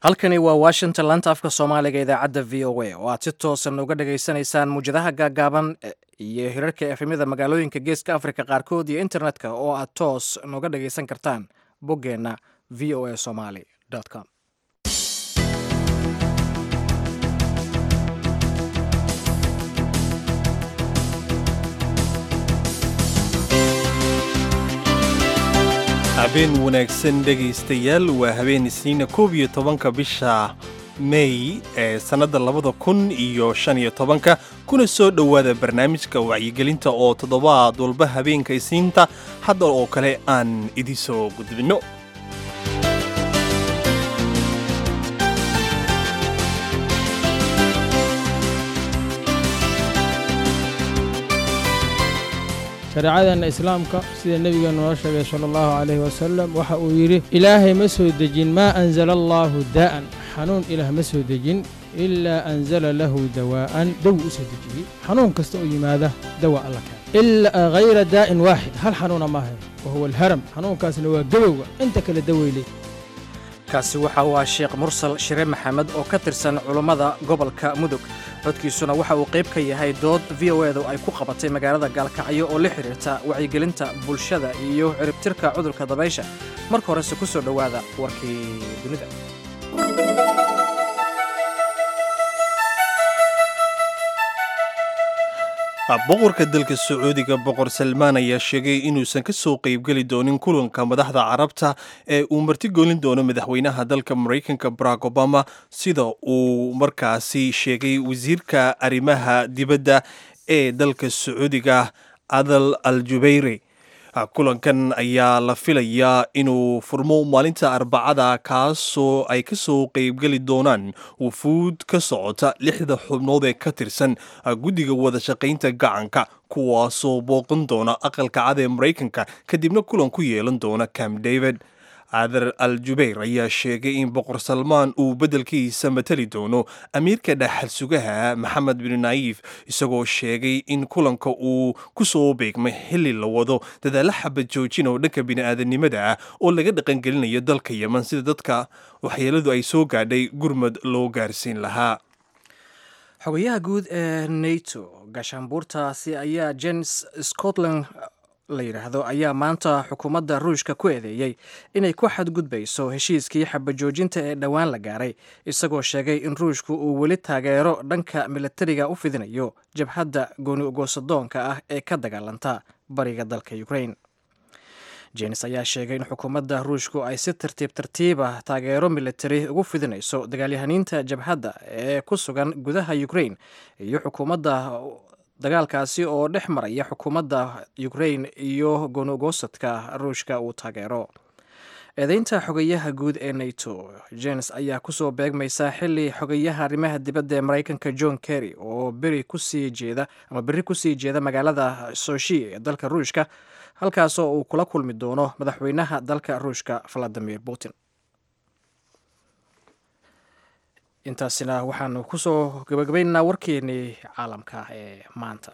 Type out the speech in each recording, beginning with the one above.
halkani waa washington laanta afka soomaaliga idaacadda v o a oo aad si toosan uga dhagaysanaysaan muwjadaha gaagaaban iyo hirarka efemyada magaalooyinka geeska africa qaarkood iyo internetka oo aad toos noga dhagaysan kartaan boggeenna v o a somaly com habeen wanaagsan dhegaystayaal waa habeen isniina koob iyo tobanka bisha mey ee sannadda labada kun iyo shan iyo tobanka kuna soo dhowaada barnaamijka wacyigelinta oo toddobaad walba habeenka isniinta hadda oo kale aan idin soo gudbinno shareecadeenna islaamka sida nebigeenu noo sheegay sala allahu calayhi wasalam waxa uu yidhi ilaahay ma soo dejin maa anzala allaahu daa'an xanuun ilaah ma soo dejin ilaa anzala lahu dawaa'an dawi u soo dejiyey xanuun kasta oo yimaada dawa alla keen ilaa hayra daa'in waaxid hal xanuuna maaha wa huwa alharam xanuunkaasna waa gebowga inta kale daweyley kaasi waxa uu ah sheekh mursal shire maxamed oo ka tirsan culummada gobolka mudug codkiisuna waxa uu qayb ka yahay dood v o edu ay ku qabatay magaalada gaalkacyo oo la xidhiirta wacyigelinta bulshada iyo ciribtirka cudurka dabaysha marka horese ku soo dhowaada warkii dunida boqorka dalka sacuudiga boqor salmaan ayaa sheegay inuusan ka soo qaybgeli doonin kulanka madaxda carabta ee uu martigelin doono madaxweynaha dalka maraykanka barack obama sida uu markaasi sheegay wasiirka arrimaha dibadda ee dalka sacuudiga adal al jubayre kulankan ayaa la filayaa inuu furmo maalinta arbacada kaasoo ay ka soo qaybgeli doonaan wufuud ka socota lixda xubnood ee ka tirsan guddiga wada shaqaynta gacanka kuwaasoo booqan doona aqalka cad ee maraykanka kadibna kulan ku yeelan doona cam david adar al jubayr ayaa sheegay in boqor salmaan uu beddelkiisa matali doono amiirka dhaxal sugaha maxamed bin naayif isagoo sheegay in kulanka uu ku soo beegmay xilli la wado dadaalla xabad joojin oo dhanka bini'aadanimada ah oo laga dhaqangelinayo dalka yeman sida dadka waxyeeladu ay soo gaadhay gurmad loo gaarsiin lahaa xogayaha guud ee nato gaashaanbuurtaasi ayaa jens scotland la yidhaahdo ayaa maanta xukuumadda ruushka ku eedeeyey inay ku xadgudbayso heshiiskii xabajoojinta ee dhowaan la gaaray isagoo sheegay in ruushku uu weli taageero dhanka milatariga u fidinayo jabhadda gooni ogoosadoonka ah ee ka dagaalanta bariga dalka ukrain jenis ayaa sheegay in xukuumadda ruushku ay si tartiib tartiiba taageero militari ugu fidinayso dagaalyahaniinta jabhadda ee ku sugan gudaha ukrain iyo xukuumadda dagaalkaasi oo dhex maraya xukuumadda ukrain iyo goonogoosadka ruushka uu taageero eedeynta xogayaha guud ee nato jens ayaa kusoo beegmaysa xili xogayaha arrimaha dibadda ee maraykanka john kerry oo beri kusii jeeda ama berri kusii jeeda magaalada soshi ee dalka ruushka halkaasoo uu kula kulmi doono madaxweynaha dalka ruushka valadimir putin intaasina waxaanu ku soo gabagabaynaynaa warkeennii caalamka ee maanta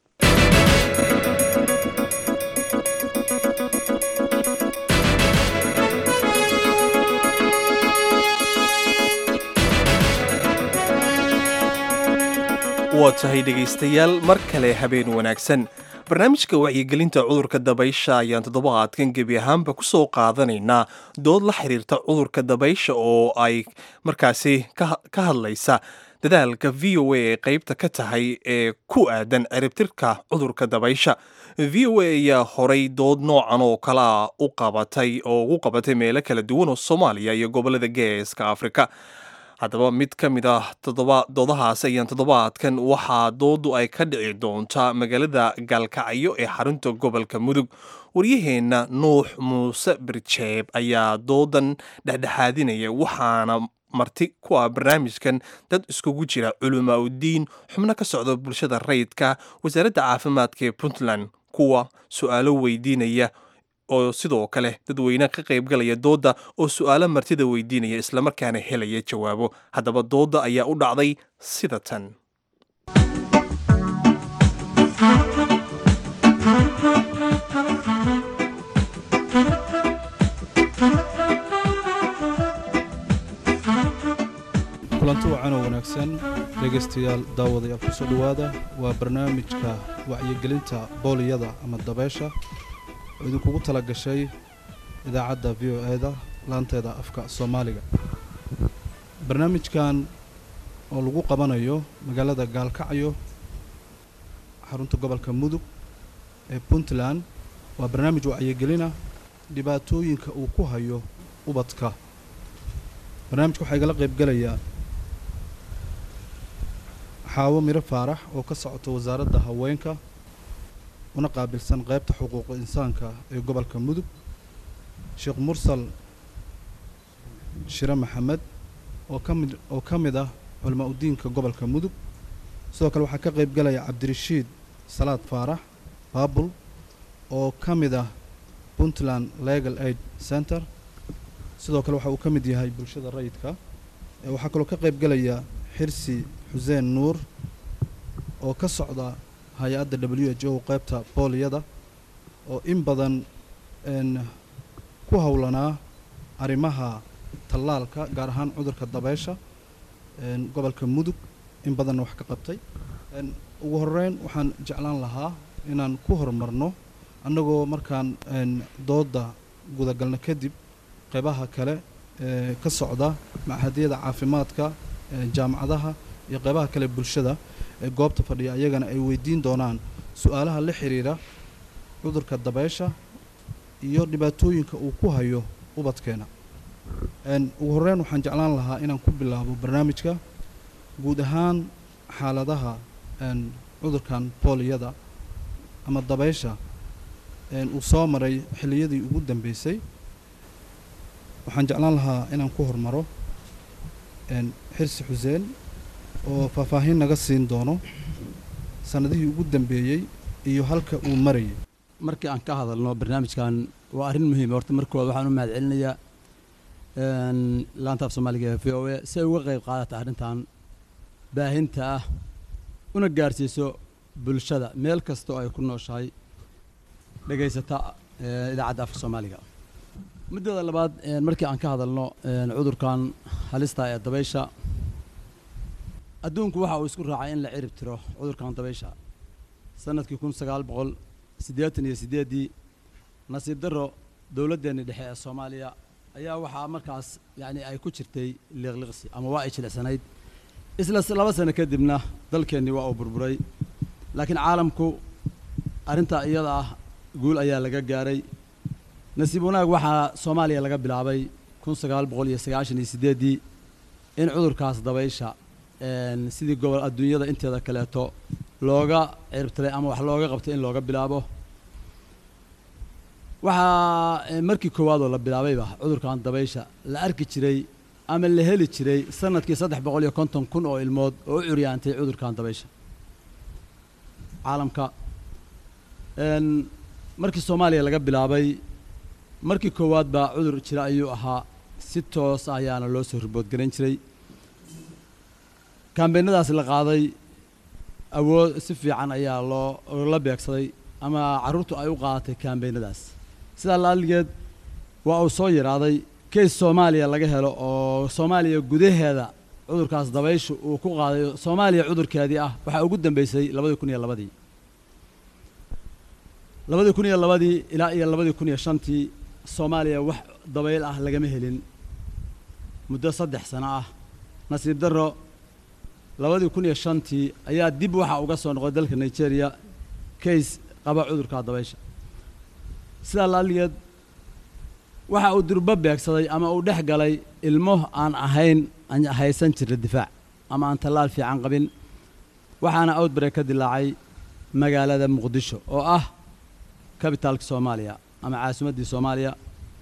waa tahay dhegaystayaal mar kale habeen wanaagsan barnaamijka wacyigelinta cudurka dabaysha ayaan toddobaadkan gebi ahaanba ku soo qaadanaynaa dood la xiriirta cudurka dabaysha oo ay markaasi ka hadlaysa dadaalka v o a ee qaybta ka tahay ee ku aadan ciribtirka cudurka dabaysha v o a ayaa horay dood noocan oo kalea u qabatay oo ugu qabatay meelo kala duwan oo soomaaliya iyo gobollada geeska afrika haddaba mid ka mid ah doodahaas ayaan toddobaadkan waxaa doodu ay ka dhici doontaa magaalada gaalkacyo ee xarunta gobolka mudug waryaheenna nuux muuse birjeeb ayaa doodan dhexdhexaadinaya waxaana marti ku ah barnaamijkan dad iskugu jira culamaa uddiin xubno ka socda bulshada rayidka wasaaradda caafimaadka ee puntland kuwa su-aalo weydiinaya oo sidoo kale dadweyne ka qaybgalaya doodda oo su'aalo martida weydiinaya islamarkaana helaya jawaabo haddaba doodda ayaa u dhacday sida tan dhegaystayaal daawadayaal kusoo dhowaada waa barnaamijka wacyigelinta booliyada ama dabeesha oo idinkugu tala gashay idaacadda v o e-da laanteeda afka soomaaliga barnaamijkan oo lagu qabanayo magaalada gaalkacyo xarunta gobolka mudug ee puntland waa barnaamij wacyigelina dhibaatooyinka uu ku hayo ubadka barnaamijka waxaa igala qaybgelayaa xaawo miro faarax oo ka socota wasaaradda haweenka una qaabilsan qaybta xuquuqa insaanka ee gobolka mudug sheekh mursal shire maxamed oo ka mid oo ka mid ah culamaa udiinka gobolka mudug sidoo kale waxaa ka qaybgelaya cabdirashiid salaad faarax baabul oo ka mid ah puntland legal aid center sidoo kale waxa uu ka mid yahay bulshada rayidka waxaa kaloo ka qaybgelaya xirsi xuseen nuur oo ka socda hay-adda w h o qaybta booliyada oo in badan ku howlanaa arrimaha tallaalka gaar ahaan cudurka dabeesha gobolka mudug in badanna wax ka qabtay ugu horeyn waxaan jeclaan lahaa inaan ku horumarno annagoo markaan dooda gudagalna kadib qeybaha kale ee ka socda machadyada caafimaadka jaamacadaha iyo qeybaha kale bulshada ee goobta fadhiya ayagana ay weydiin doonaan su-aalaha la xiriira cudurka dabeesha iyo dhibaatooyinka uu ku hayo ubadkeena ugu horeyn waxaan jeclaan lahaa inaan ku bilaabo barnaamijka guud ahaan xaaladaha cudurkan booliyada ama dabeysha uu soo maray xilliyadii ugu dambeysay waxaan jeclaan lahaa inaan ku hormaro xirsi xuseen oo faahfaahin naga siin doono sanadihii ugu dambeeyey iyo halka uu marayay markii aan ka hadalno barnaamijkan waa arrin muhiima horta markooda waxaan u mahad celinayaa laanta af soomaaliga ee v o a si ay uga qayb qaadata arrintan baahinta ah una gaarsiiso bulshada meel kastoo ay ku nooshahay dhegaysata idaacadda afka soomaaliga muddada labaad markii aan ka hadalno cudurkan halista ee dabaysha adduunku waxa uu isku raacay in la cirib tiro cudurkan dabaysha sanadkii kun sagaal boqol siddeetan iyo siddeeddii nasiib darro dowladdeenni dhexe ee soomaaliya ayaa waxaa markaas yacni ay ku jirtay liiqliqsi ama waa ay jilicsanayd isla laba sano kadibna dalkeennii waa uu burburay laakiin caalamku arrintaa iyada ah guul ayaa laga gaaray nasiib wanaag waxaa soomaaliya laga bilaabay kun sagaal boqol iyo sagaashan iyo siddeeddii in cudurkaas dabaysha sidii gobol adduunyada inteeda kaleeto looga ciribtiray ama wax looga qabtay in looga bilaabo waxaa markii koowaadoo la bilaabayba cudurkan dabaysha la arki jiray ama la heli jiray sanadkii saddex boqol iyo konton kun oo ilmood oo u curyaantay cudurkan dabaysha caalamka markii soomaaliya laga bilaabay markii koowaad baa cudur jira ayuu ahaa si toos ayaana loo soo riboodgarayn jiray kaambeynadaas la qaaday awood si fiican ayaa loo la beegsaday ama carruurtu ay u qaadatay kaambeynadaas sidaa laaligeed waa uu soo yaraaday keys soomaaliya laga helo oo soomaaliya gudaheeda cudurkaas dabayshu uu ku qaaday soomaaliya cudurkeedii ah waxaa ugu dambeysay labadii kun iyo labadii labadii kun iyo labadii ilaa iyo labadii kun iyo shantii soomaaliya wax dabayl ah lagama helin muddo saddex sano ah nasiib darro labadii kun iyo shantii ayaa dib waxa uga soo noqday dalka nigeria kays qaba cudurka dabaysha sidaa laaligeed waxa uu durbo beegsaday ama uu dhex galay ilmo aan ahayn aan haysan jirna difaac ama aan tallaal fiican qabin waxaana outbreak ka dilaacay magaalada muqdisho oo ah kabitaalka soomaaliya ama caasimaddii soomaaliya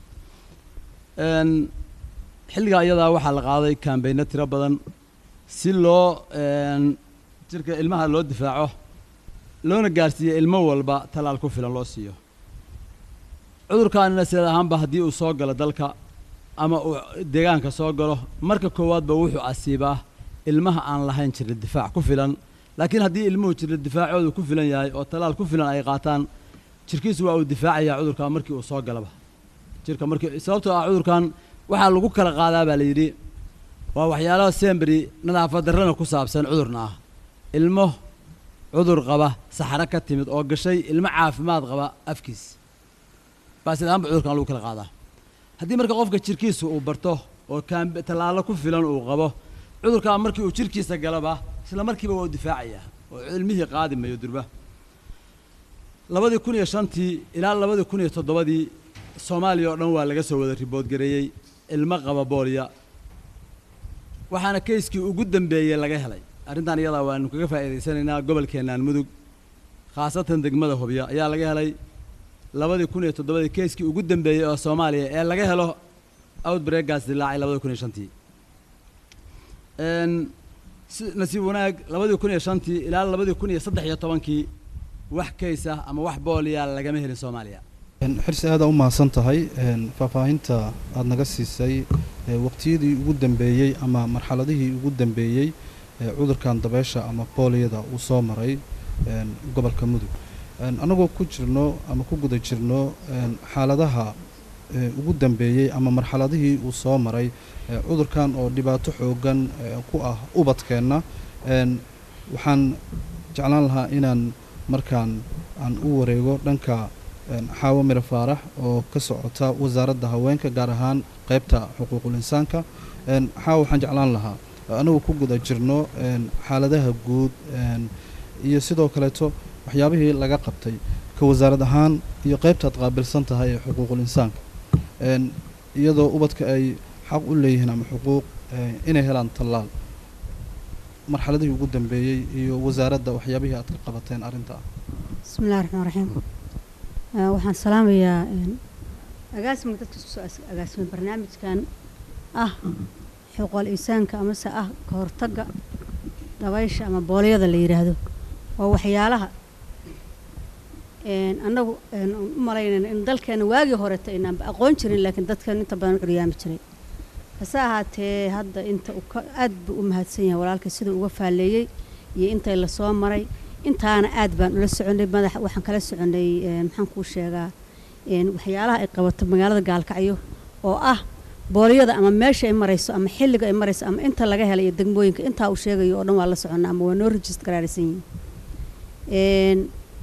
xilligaa iyadaa waxaa la qaaday kaambeyno tiro badan si loo jirka ilmaha loo difaaco loona gaarsiiyo ilmo walba tallaal ku filan loo siiyo cudurkaanina sideed ahaanba haddii uu soo galo dalka ama uu deegaanka soo galo marka koowaadba wuxuu asiibaa ilmaha aan lahayn jirna difaac ku filan laakiin haddii ilmuhu jirna difaacoodu ku filan yahay oo tallaal ku filan ay qaataan jirkiisu waa uu difaacayaa cudurka markii uu soo galaba jirka markii sababtoo ah cudurkan waxaa lagu kala qaadaa baa la yidhi waa waxyaalaha semberi nadaafad darrana ku saabsan cudurna ah ilmo cudur qaba saxaro ka timid oo gashay ilmo caafimaad qaba afkiis baasid ahaanba cudurkan lagu kala qaadaa haddii marka qofka jirkiisa uu barto oo kaamb tallaalo ku filan uu qabo cudurkaa markii uu jirkiisa galaba isla markiiba waa u difaacayaa oo ilmihii qaadi mayo durba labadii kun iyo shantii ilaa labadii kun iyo toddobadii soomaaliya oo dhan waa laga soo wada riboodgareeyey ilmo qaba booliya waxaana kayskii ugu dambeeyey laga helay arrintan iyadaa waanu kaga faa'iidaysanaynaa gobolkeennaan mudug khaasatan degmada hobyo ayaa laga helay labadii kun iyo toddobadii kayskii ugu dambeeyey oo soomaaliya ee laga helo outbreakgaas dilaacay labadii kun iyo shantii si nasiib wanaag labadii kun iyo shantii ilaa labadii kun iyo saddex iyo tobankii wax kays ah ama wax booliya lagama helin soomaaliya xirsi aada u mahadsan tahay faahfaahinta aada naga siisay waqtiyadii ugu dambeeyey ama marxaladihii ugu dambeeyey cudurkan dabeesha ama booliyada uu soo maray gobolka mudug annagoo ku jirno ama ku guda jirno xaaladaha ugu dambeeyey ama marxaladihii uu soo maray cudurkan oo dhibaato xoogan ku ah ubadkeenna waxaan jeclaan lahaa inaan markaan aan u wareego dhanka xaawo miro faarax oo ka socota wasaaradda haweenka gaar ahaan qeybta xuquuqul insaanka xaawo waxaan jeclaan lahaa anagu ku guda jirno xaaladaha guud iyo sidoo kaleeto waxyaabihii laga qabtay ka wasaarad ahaan iyo qeybtaad qaabilsan tahay ee xuquuqul insaanka iyadoo ubadka ay xaq u leeyihiin ama xuquuq inay helaan tallaal marxaladihii ugu dambeeyey iyo wasaaradda waxyaabihii aad ka qabateen arrinta ah bismi illahi raxmaan raxiim waxaan salaamayaa agaasimka dadka isku soo agaasimay barnaamijkan ah xuquuqul insaanka amase ah ka hortagga dabaysha ama booliyada la yidhaahdo waa waxyaalaha annagu u malaynayna in dalkeena waagii horeta aynaanba aqoon jirin laakiin dadkan inta badan u curyaami jiray hase ahaatee hadda inta uu ka aad buu u mahadsan yahay walaalkay siduu uga faalleeyey iyo intay lasoo maray intaana aad baan ula soconay madax waxaan kala soconay maxaan kuu sheegaa waxyaalaha ay qabato magaalada gaalkacyo oo ah booliyada ama meesha ay marayso ama xilliga ay marayso ama inta laga helayo degmooyinka intaa uu sheegayo oo dhan waa la soconnaa ama waa noo rejist garaaraysan yihiin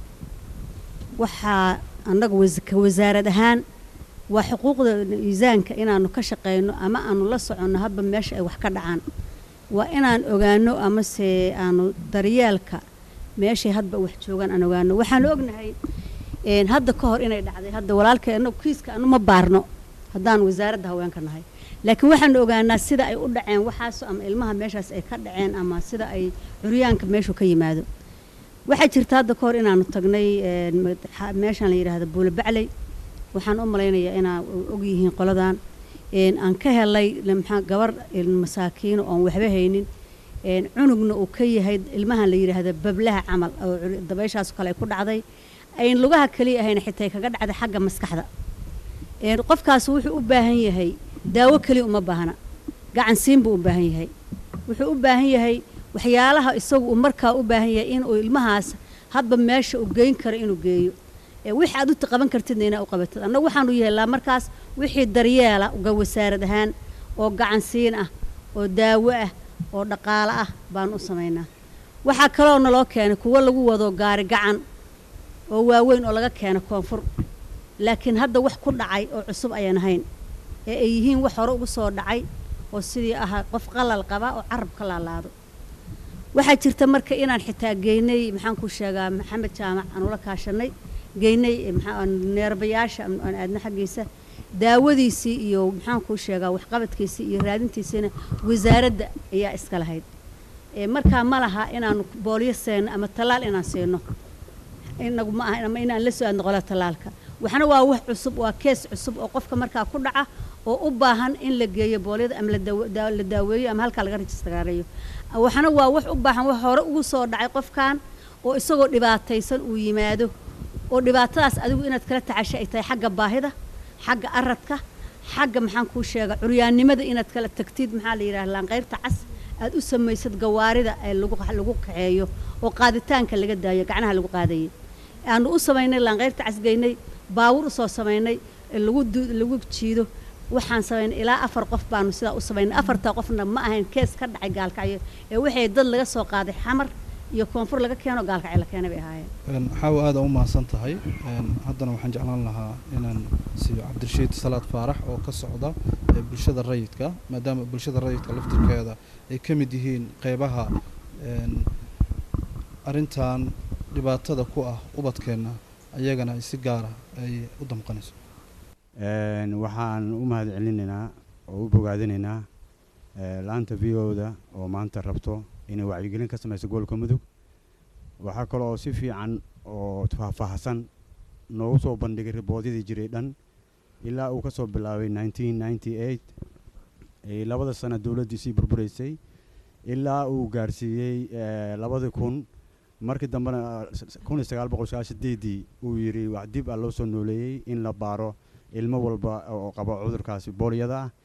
waxaa annaga ka wasaarad ahaan waa xuquuqda miisaanka inaanu ka shaqayno ama aanu la soconno hadba meesha ay wax ka dhacaan waa inaan ogaano amase aanu daryeelka meeshay hadba wax joogaan aan ogaano waxaanu ognahay hadda ka hor inay dhacday hadda walaalkay anagu kiiska anu ma baarno haddaan wasaaradda haweenka nahay laakiin waxaanu ogaanaa sida ay u dhaceen waxaas ama ilmaha meeshaas ay ka dhaceen ama sida ay curyaanka meeshu ka yimaado waxaa jirta hadda ka hor inaanu tagnay meeshaan la yidhaahdo buule bacley waxaan u malaynayaa inaa og yihiin qoladan aan ka helay maxaa gabar masaakiino oon waxba haynin cunugna uu ka yahay ilmahan la yidhaahdo bablaha camal oo dabayshaas kale ay ku dhacday ayn lugaha kaliya ahayn xitaa kaga dhacday xagga maskaxda qofkaas wuxuu u baahan yahay daawo keliya uma baahna gacan siin buu u baahan yahay wuxuu u baahan yahay waxyaalaha isagu uu markaa u baahan yahay inuu ilmahaas hadba meesha uu geyn karo inuu geeyo wix aad u qaban kartidna inaa u qabatid annagu waxaanu yeelaa markaas wixii daryeela uga wasaarad ahaan oo gacan siin ah oo daawo ah oo dhaqaalo ah baanu u samaynaa waxaa kaloo naloo keenay kuwo lagu wado gaari gacan oo waaweyn oo laga keena koonfur laakiin hadda wax ku dhacay oo cusub ayaan ahayn ee ay yihiin wax hore ugu soo dhacay oo sidii ahaa qof qalal qaba oo carab ka laalaado waxaa jirta marka inaan xitaa geynay maxaan ku sheegaa maxamed jaamac aan ula kaashanay geynay neerbayaasha aan aadna xaggiisa daawadiisii iyo maxaan kuu sheegaa waxqabadkiisii iyo raadintiisiina wasaaradda ayaa iska lahayd markaa ma laha inaanu boolyo seeno ama tallaal inaan siino inagu ma aha ama inaan la soo aadno qolada tallaalka waxna waa wax cusub waa kees cusub oo qofka markaa ku dhaca oo u baahan in la geeyo boolyada ama la daaweeyo ama halkaa laga rajistagaareeyo waxna waa wax u baahan wax hore ugu soo dhacay qofkan oo isagoo dhibaataysan uu yimaado oo dhibaatadaas adigu inaad kala tacasha ay tahay xagga baahida xagga aradka xagga maxaan kuu sheega curyaannimada inaad kala tagtid maxaa la yidhaha laanqayrta cas aad u samaysad gawaarida ee lagu lagu kaxeeyo oo qaaditaanka laga daayo gacnaha lagu qaadayay aanu u samaynay laanqayrta casgeynay baawur usoo samaynay lagu lagu jiido waxaan samaynay ilaa afar qof baanu sidaa u samaynay afartaa qofna ma ahayn kees ka dhacay gaalkacyo ee waxay dad laga soo qaaday xamar iyo koonfur laga keeno gaalkacyo la keenay bay ahaayeen xaawo aada u mahadsan tahay haddana waxaan jeclaan lahaa inaan siiyo cabdirashiid salaad faarax oo ka socda ee bulshada rayidka maadaama bulshada rayidka laftirkeeda ay ka mid yihiin qeybaha arrintan dhibaatada ku ah ubadkeenna ayagana ay si gaara ay u damqanayso waxaan u mahad celinaynaa oo u bogaadinaynaa laanta v o-da oo maanta rabto inay wacyigelin ka samayso gobolka mudug waxaa kaloo si fiican oo faahfaahsan noogu soo bandhigay riboodyadii jiray dhan ilaa uu ka soo bilaabay nineteen ninety eight labada sana dowladdiisii burburaysay ilaa uu gaarsiiyey labadii kun markii dambena kun iyo sagaal boqol sagaal sideedii uu yidhi wax dib ah loo soo nooleeyey in la baaro ilmo walba oo qabo cudurkaasi boolyada ah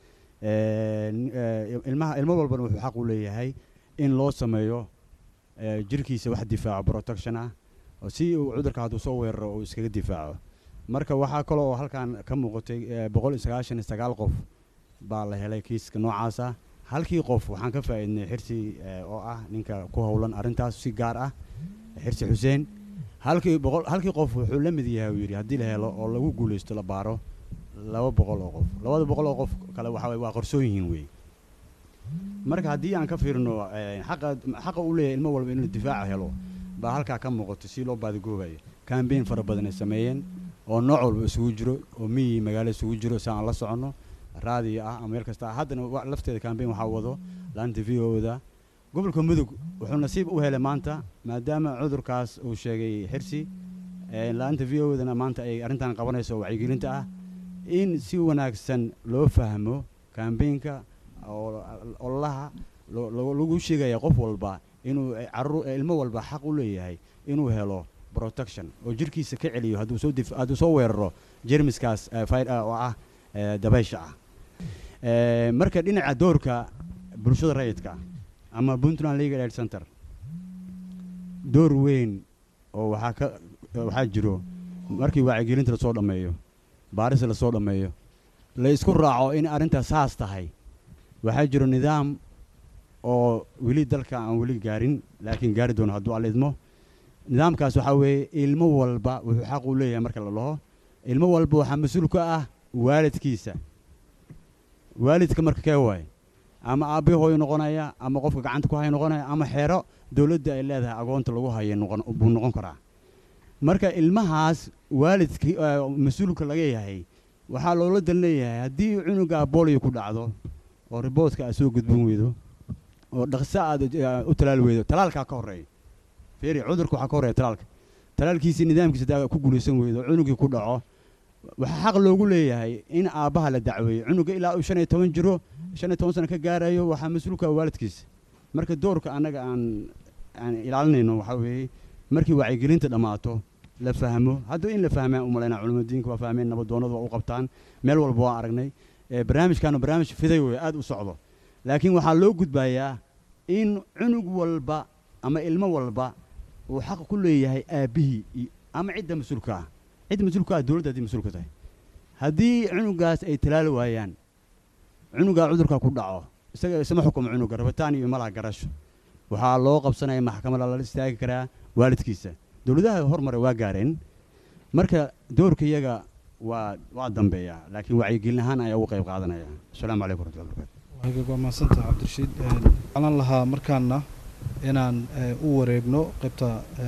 ilmaha ilmo walbana wuxuu xaq u leeyahay in loo sameeyo jirkiisa wax difaaco protection ah si uu cudurka hadduu soo weeraro uu iskaga difaaco marka waxaa kaloo oo halkan ka muuqatay boqol iyo sagaashan iyo sagaal qof baa la helay kiiska noocaasa halkii qof waxaan ka faa'iidnay xirsi oo ah ninka ku howlan arrintaas si gaar ah xirsi xuseen halkii boqol halkii qof wuxuu la mid yahay uu yidhi haddii la helo oo lagu guulaysto la baaro laba boqol oo qof labada boqol oo qof kale waxa waye waa qarsoon yihiin wey marka haddii aan ka fiirno xaqa xaqa u leeyahay ilmo walba inuu difaaca helo baa halkaa ka muuqato si loo baadigoobayo kambeyn fara badan ay sameeyeen oo nooc walba isugu jiro oo miyi magaalo isugu jiro si aan la soconno raadiyo ah ama meel kasta haddana lafteeda kambeyn waxaa wado laanta v o-da gobolka mudug wuxuu nasiib u helay maanta maadaama cudurkaas uu sheegay xirsi laanta v o-dana maanta ay arrintan qabanayso wacyigelinta ah in si wanaagsan loo fahmo kambeynka ololaha lagu sheegaya qof walba inuu caruur ilmo walba xaq u leeyahay inuu helo protection oo jirkiisa ka celiyo hadduu soo hadduu soo weeraro jermiskaas oo ah dabaysha ah marka dhinaca doorka bulshada rayidka ama puntland legal aid center door weyn oo waxaa ka waxaa jiro markii wacyigelinta lasoo dhammeeyo baaris lasoo dhammeeyo la isku raaco in arrintaas saas tahay waxaa jiro nidaam oo weli dalka aan weli gaarin laakiin gaari doono hadduu alla idmo nidaamkaas waxaa weeye ilmo walba wuxuu xaq u leeyahay marka la dhaho ilmo walba waxaa mas-uul ka ah waalidkiisa waalidka marka kee waaye ama aabbi hooyo noqonaya ama qofka gacanta ku haya noqonaya ama xeero dowladda ay leedahay agoonta lagu haya noqon buu noqon karaa marka ilmahaas waalidkii mas-uulka laga yahay waxaa loola dan leeyahay haddii cunuga booliyo ku dhacdo oo riboodka aad soo gudbin weydo oo dhaqso aad u talaali weydo talaalkaa ka horreeya fiiri cudurka waxaa ka horreeya talaalka talaalkiisii nidaamkiisa daa ku guulaysan weydo cunugii ku dhaco waxaa xaq loogu leeyahay in aabbaha la dacweeyo cunuga ilaa uu shan iyo toban jiro shan iyo toban sano ka gaarayo waxaa mas-uulka waalidkiisa marka doorka annaga aan aan ilaalinayno waxaa weeye markii wacyigelinta dhammaato la fahmo hadda in la fahmaan umalaynaa culimada diinka waa fahmeen nabadoonadu waa u qabtaan meel walba waa aragnay barnaamijkaanu barnaamij fiday wey aad u socdo laakiin waxaa loo gudbayaa in cunug walba ama ilmo walba uu xaq ku leeyahay aabbihii ama cidda mas-uulka ah cidda mas-uulka ah dowladda haddii mas-uulka tahay haddii cunugaas ay talaali waayaan cunugaa cudurka ku dhaco isaga isma xukumo cunuga rabitaan iyo malaha garasho waxaa loo qabsanaya maxkamada lala istaagi karaa waalidkiisa dowladaha horumare waa gaareen marka doorka iyaga waa waa dambeeya laakiin wacyigelin ahaan ayaa uga qayb qaadanaya asalaamu calaykum waraxmatullahi wabarakatu waa mahadsantaha cabdirashiid jeclaan lahaa markaana inaan u wareegno qaybta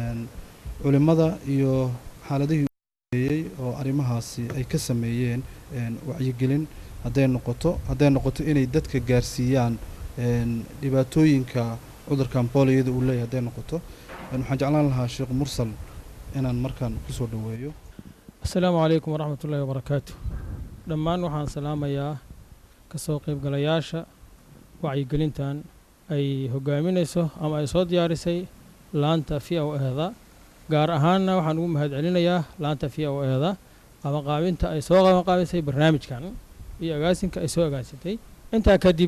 culimmada iyo xaaladihii ueeyey oo arrimahaasi ay ka sameeyeen wacyigelin hadday noqoto hadday noqoto inay dadka gaarsiiyaan dhibaatooyinka cudurkan booliyada uu leeyahy hadday noqoto waxaan jeclaan lahaa sheekh mursal inaan markaan kusoo dhoweeyo asalaamu calaykum waraxmat ullahi wabarakaatu dhammaan waxaan salaamayaa ka soo qaybgalayaasha wacyigelintan ay hogaaminayso ama ay soo diyaarisay laanta v o ehda gaar ahaanna waxaan ugu mahad celinayaa laanta v o ehda qabanqaabinta ay soo qabanqaabisay barnaamijkan iyo agaasinka ay soo agaasintay intaa kadib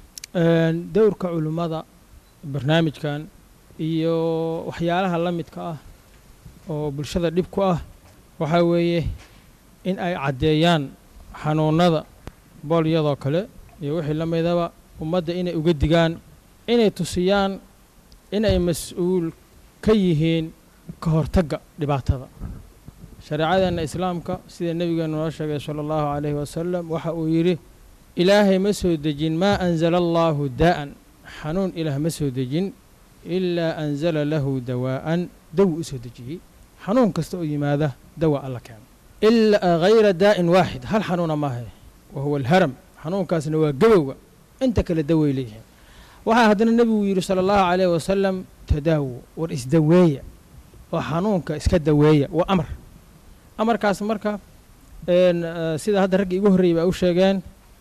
dowrka culimmada barnaamijkan iyo waxyaalaha la midka ah oo bulshada dhib ku ah waxaa weeye in ay caddeeyaan xanuunada boolyadoo kale iyo wixii la midaba ummadda inay uga digaan inay tusiyaan inay mas-uul ka yihiin ka hortagga dhibaatada shareecadeenna islaamka sida nebigeenu noo sheegay sala allahu calayhi wasalam waxa uu yidhi ilaahay ma soo dejin maa anzala allaahu daa'an xanuun ilaah ma soo dejin ilaa anzala lahu dawaa'an dawi u soo dejiyey xanuun kasta oo yimaada dawa alla keeno ilaa hayra daa'in waaxid hal xanuuna maahe wa huwa alharam xanuunkaasna waa gabowga inta kale daway leeyihiin waxaa haddana nebigu yidhi sala allahu calayhi wasalam tadaawo war isdaweeya oo xanuunka iska daweeya waa amar amarkaas marka sida hadda ragga igu horreeyay baa u sheegeen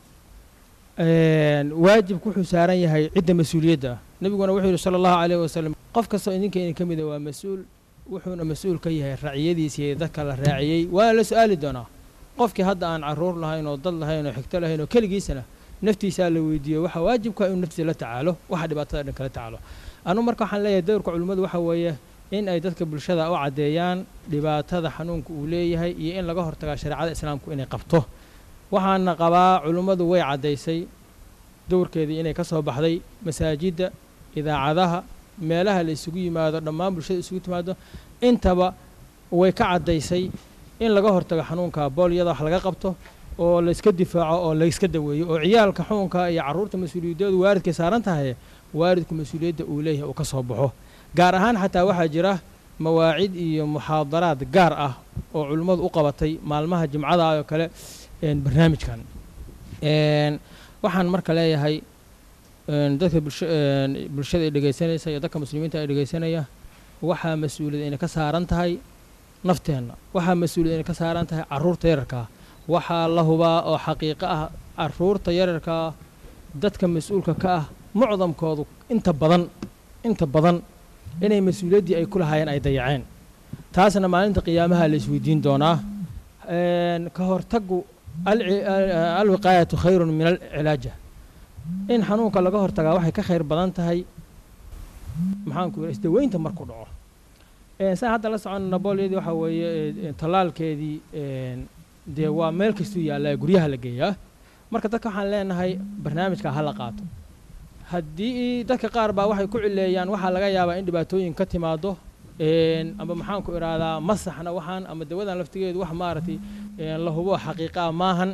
waajibku wuxuu saaran yahay cidda mas-uuliyadda ah nebiguna wuxuu yidhi sala allahu calayhi wasalam qof kastoo idinka idin ka mida waa mas-uul wuxuuna mas-uul ka yahay raaciyadiisa iyo dadka la raaciyey waana la su-aali doonaa qofkii hadda aan caruur lahayn oo dad lahayn oo xigto lahayn oo keligiisana naftiisaa la weydiiyo waxaa waajibka inuu naftiisa la tacaalo waxa dhibaatada dhan kala tacaalo anu marka waxaan leeyahay dowrka culimmadu waxa weeye in ay dadka bulshada u caddeeyaan dhibaatada xanuunka uu leeyahay iyo in laga hortagaa shareecada islaamku inay qabto waxaana qabaa culimmadu way caddaysay dowrkeedii inay ka soo baxday masaajidda idaacadaha meelaha la isugu yimaado dhammaan bulshada isugu timaado intaba way ka caddaysay in laga hortago xanuunka boolyada wax laga qabto oo layska difaaco oo layska daweeyo oo ciyaalka xukunka iyo carruurta mas-uuliyadoodu waalidkay saaran tahay waalidku mas-uuliyadda uu leeyahay uu ka soo baxo gaar ahaan xataa waxaa jira mawaacid iyo muxaadaraad gaar ah oo culimmadu u qabatay maalmaha jimcada oo kale barnaamijkan waxaan marka leeyahay dadka bulshada ay dhegaysanaysa iyo dadka muslimiinta ay dhegaysanaya waxaa mas-uuliyad inay ka saaran tahay nafteenna waxaa mas-uuliyad inay ka saaran tahay carruurta yararkaa waxaa la hubaa oo xaqiiqo ah carruurta yararkaa dadka mas-uulka ka ah mucdamkoodu inta badan inta badan inay mas-uuliyaddii ay ku lahaayeen ay dayaceen taasna maalinta qiyaamaha la isweydiin doonaa ka hortagu alwiqaayatu khayrun min alcilaaja in xanuunka laga hortagaa waxay ka khayr badan tahay maxaanku yidha isdaweynta markuu dhaco saan hadda la soconna boolyadii waxaa weeye tallaalkeedii dee waa meel kastuu yaallaa guryaha la geeyaa marka dadka waxaan leenahay barnaamijka ha la qaato haddii dadka qaar baa waxay ku cileeyaan waxaa laga yaabaa in dhibaatooyin ka timaado ama maxaanku idhaahdaa masaxna waxaan ama dawadan laftigeedu wax maaragtay la hubo xaqiiqaa maahan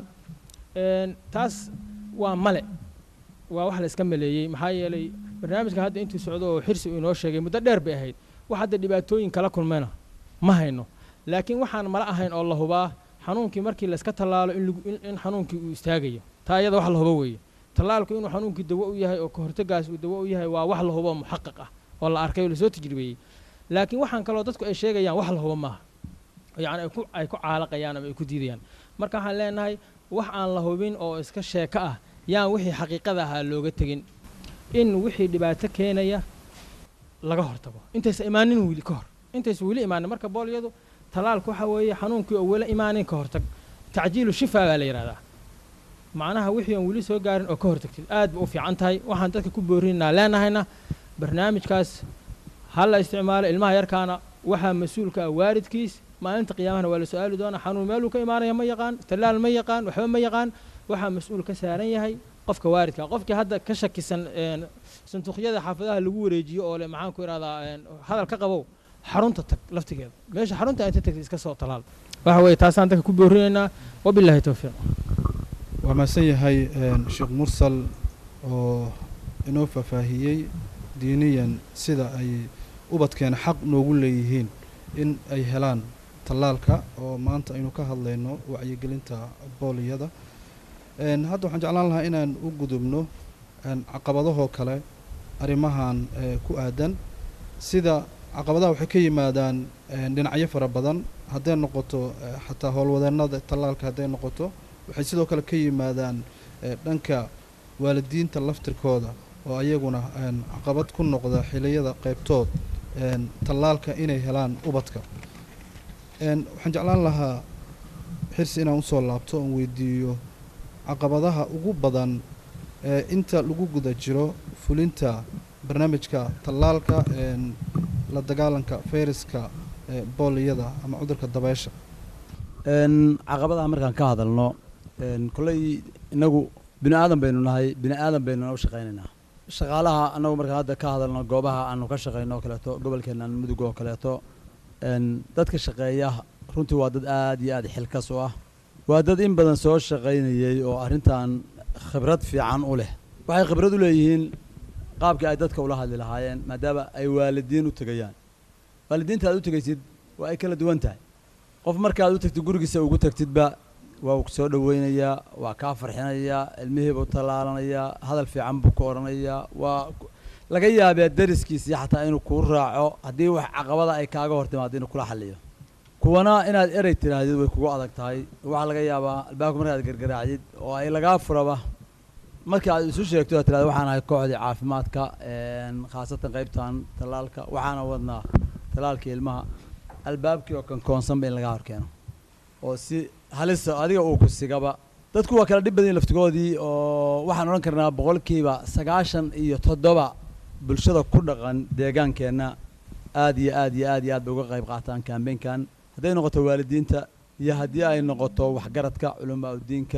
taas waa male waa wax la iska maleeyey maxaa yeelay barnaamijka hadda intuu socdo oo xirsi uu inoo sheegay muddo dheer bay ahayd wax hadda dhibaatooyin kala kulmayna ma hayno laakiin waxaan mala ahayn oo la hubaa xanuunkii markii layska tallaalo in xanuunkii uu istaagayo taa iyada wax la hubo weeye tallaalku inuu xanuunkii dawo u yahay oo ka hortagaas uu dawo u yahay waa wax la hubo muxaqaq ah oo la arkay oo lasoo tajribeeyey laakiin waxaan kaloo dadku ay sheegayaan wax la hubo maaha yacni ay ku caalaqayaan ama ay ku diidayaan marka waxaan leenahay wax aan la hubin oo iska sheeko ah yaan wixii xaqiiqada ahaa looga tegin in wixii dhibaato keenaya laga hortago intaysa imaanin wili ka hor intaysa weli imaanin marka boolyadu tallaalku waxa weeye xanuunkii oo weli imaanin ka hortag tacjiilu shifaa baa la yidhahdaa macnaha wixii aan weli soo gaarin oo ka hortagtid aad ba u fiican tahay waxaan dadka ku boorinaynaa leenahayna barnaamijkaas ha la isticmaalo ilmaha yarkaana waxaa mas-uulka ah waalidkiis maalinta qiyaamahana waa la su-aali doonaa xanuun meeluu ka imaanaya ma yaqaan tallaal ma yaqaan waxba ma yaqaan waxaa mas-uul ka saaran yahay qofka waalidka qofkii hadda ka shakisan sanduuqyada xaafadaha lagu wareejiyo oo le maxaan ku idhahdaa hadal ka qabow xarunta tag laftigeeda meesha xarunta inta tagtay iska soo talaal waxa weeye taasaan dadka ku boorinaynaa wabilaahi towfiiq waa mahadsan yahay sheekh mursal oo inoo faahfaahiyey diiniyan sida ay ubadkeena xaq noogu leeyihiin in ay helaan tallaalka oo maanta aynu ka hadlayno wacyigelinta booliyada hadda waxaan jeclaan lahaa inaan u gudubno caqabadahoo kale arrimahan ku aadan sida caqabadaha waxay ka yimaadaan dhinacyo fara badan hadday noqoto xataa howlwadeennada tallaalka hadday noqoto waxay sidoo kale ka yimaadaan dhanka waalidiinta laftirkooda oo ayaguna caqabad ku noqda xiliyada qaybtood tallaalka inay helaan ubadka waxaan jeclaan lahaa xirsi inaan usoo laabto oon weydiiyo caqabadaha ugu badan ee inta lagu guda jiro fulinta barnaamijka tallaalka la dagaalanka fayraska booliyada ama cudurka dabeysha caqabadaha markaan ka hadalno kolley innagu bini aadan baynu nahay bini aadan baynuna u shaqaynaynaa shaqaalaha annagu markaan hadda ka hadalno goobaha aanu ka shaqayno oo kaleeto gobolkeennan mudug oo kaleeto n dadka shaqeeya runtii waa dad aad iyo aad xilkas u ah waa dad in badan soo shaqaynayey oo arrintan khibrad fiican u leh waxay khibrad u leeyihiin qaabkii ay dadka ula hadli lahaayeen maadaama ay waalidiin u tegayaan waalidiinta aad u tegaysid waa ay kala duwan tahay qof markaad u tagtid gurigiisa ugu tagtidba waa uu soo dhoweynayaa waa kaa farxinayaa ilmihiibuu tallaalanayaa hadal fiican buu ku odhanayaa waa laga yaabee dariskiisii xataa inuu kuu raaco haddii wax caqabada ay kaaga hor timaado inuu kula xalliyo kuwana inaad erey tidhaahdid way kugu adag tahay waxaa laga yaabaa albaabka markaad gargaraacdid oo ay lagaa furaba marka aad isu sheegto aad tirahdo waxaan ahay kooxdii caafimaadka khaasatan qaybtan tallaalka waxaana wadnaa tallaalkii ilmaha albaabkii oo kankoonsanba in lagaa horkeeno oo si halisa adiga uu ku sigaba dadku waa kala dhib badan laftigoodii oo waxaan odhan karnaa boqolkiiba sagaashan iyo toddoba bulshada ku dhaqan deegaankeenna aad iyo aad iyo aad iyo aad bay uga qayb qaataan kambeynkan hadday noqoto waalidiinta iyo haddii ay noqoto waxgaradka culamaa udiinka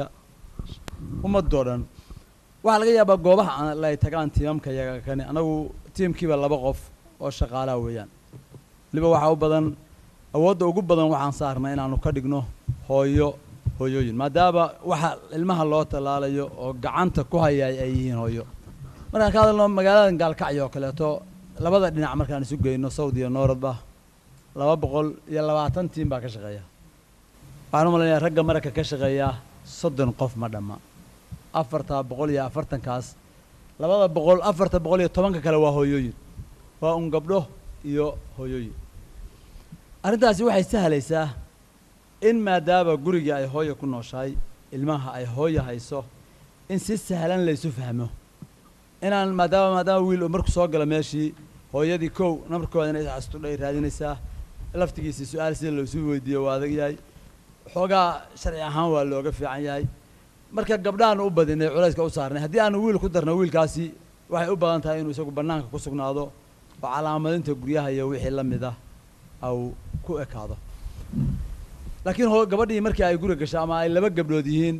ummadoo dhan waxaa laga yaabaa goobaha aan ay tagaan tiimamka yaga kani anagu tiimkiiba laba qof oo shaqaalaha weeyaan waliba waxaa u badan awoodda ugu badan waxaan saarnay inaanu ka dhigno hooyo hooyooyin maadaama waxa ilmaha loo tallaalayo oo gacanta ku hayaay ay yihiin hooyo markaan ka hadalno magaalada gaalkacyo oo kaleeto labada dhinac markaan isu geyno sawd iyo nooradba laba boqol iyo labaatan tiim baa ka shaqeeya waxaan u malaynayaa ragga maragka ka shaqeeya soddon qof ma dhamma afarta boqol iyo afartankaas labada boqol afarta boqol iyo tobanka kale waa hooyooyin waa un gabdho iyo hooyooyin arrintaasi waxay sahlaysaa in maadaama gurigii ay hooya ku nooshahay ilmaha ay hooya hayso in si sahlan laysu fahmo inaan maadaama maadaama wiil markuu soo galo meeshii hooyadii kow namarkooda inay isxastudhay raadinaysaa laftigiisii su-aal sida loosu weydiiyo waa adag yahay xoogaa sharci ahaan waa looga fiican yahay marka gabdhahan u badinay culayska u saarnay haddii aanu wiil ku darno wiilkaasi waxay u badan tahay inuu isagu bannaanka ku sugnaado oo calaamadinta guryaha iyo wixii la mid ah au ku ekaado laakiin ho gabadhii markii ay guri gasho ama ay laba gabdhood yihiin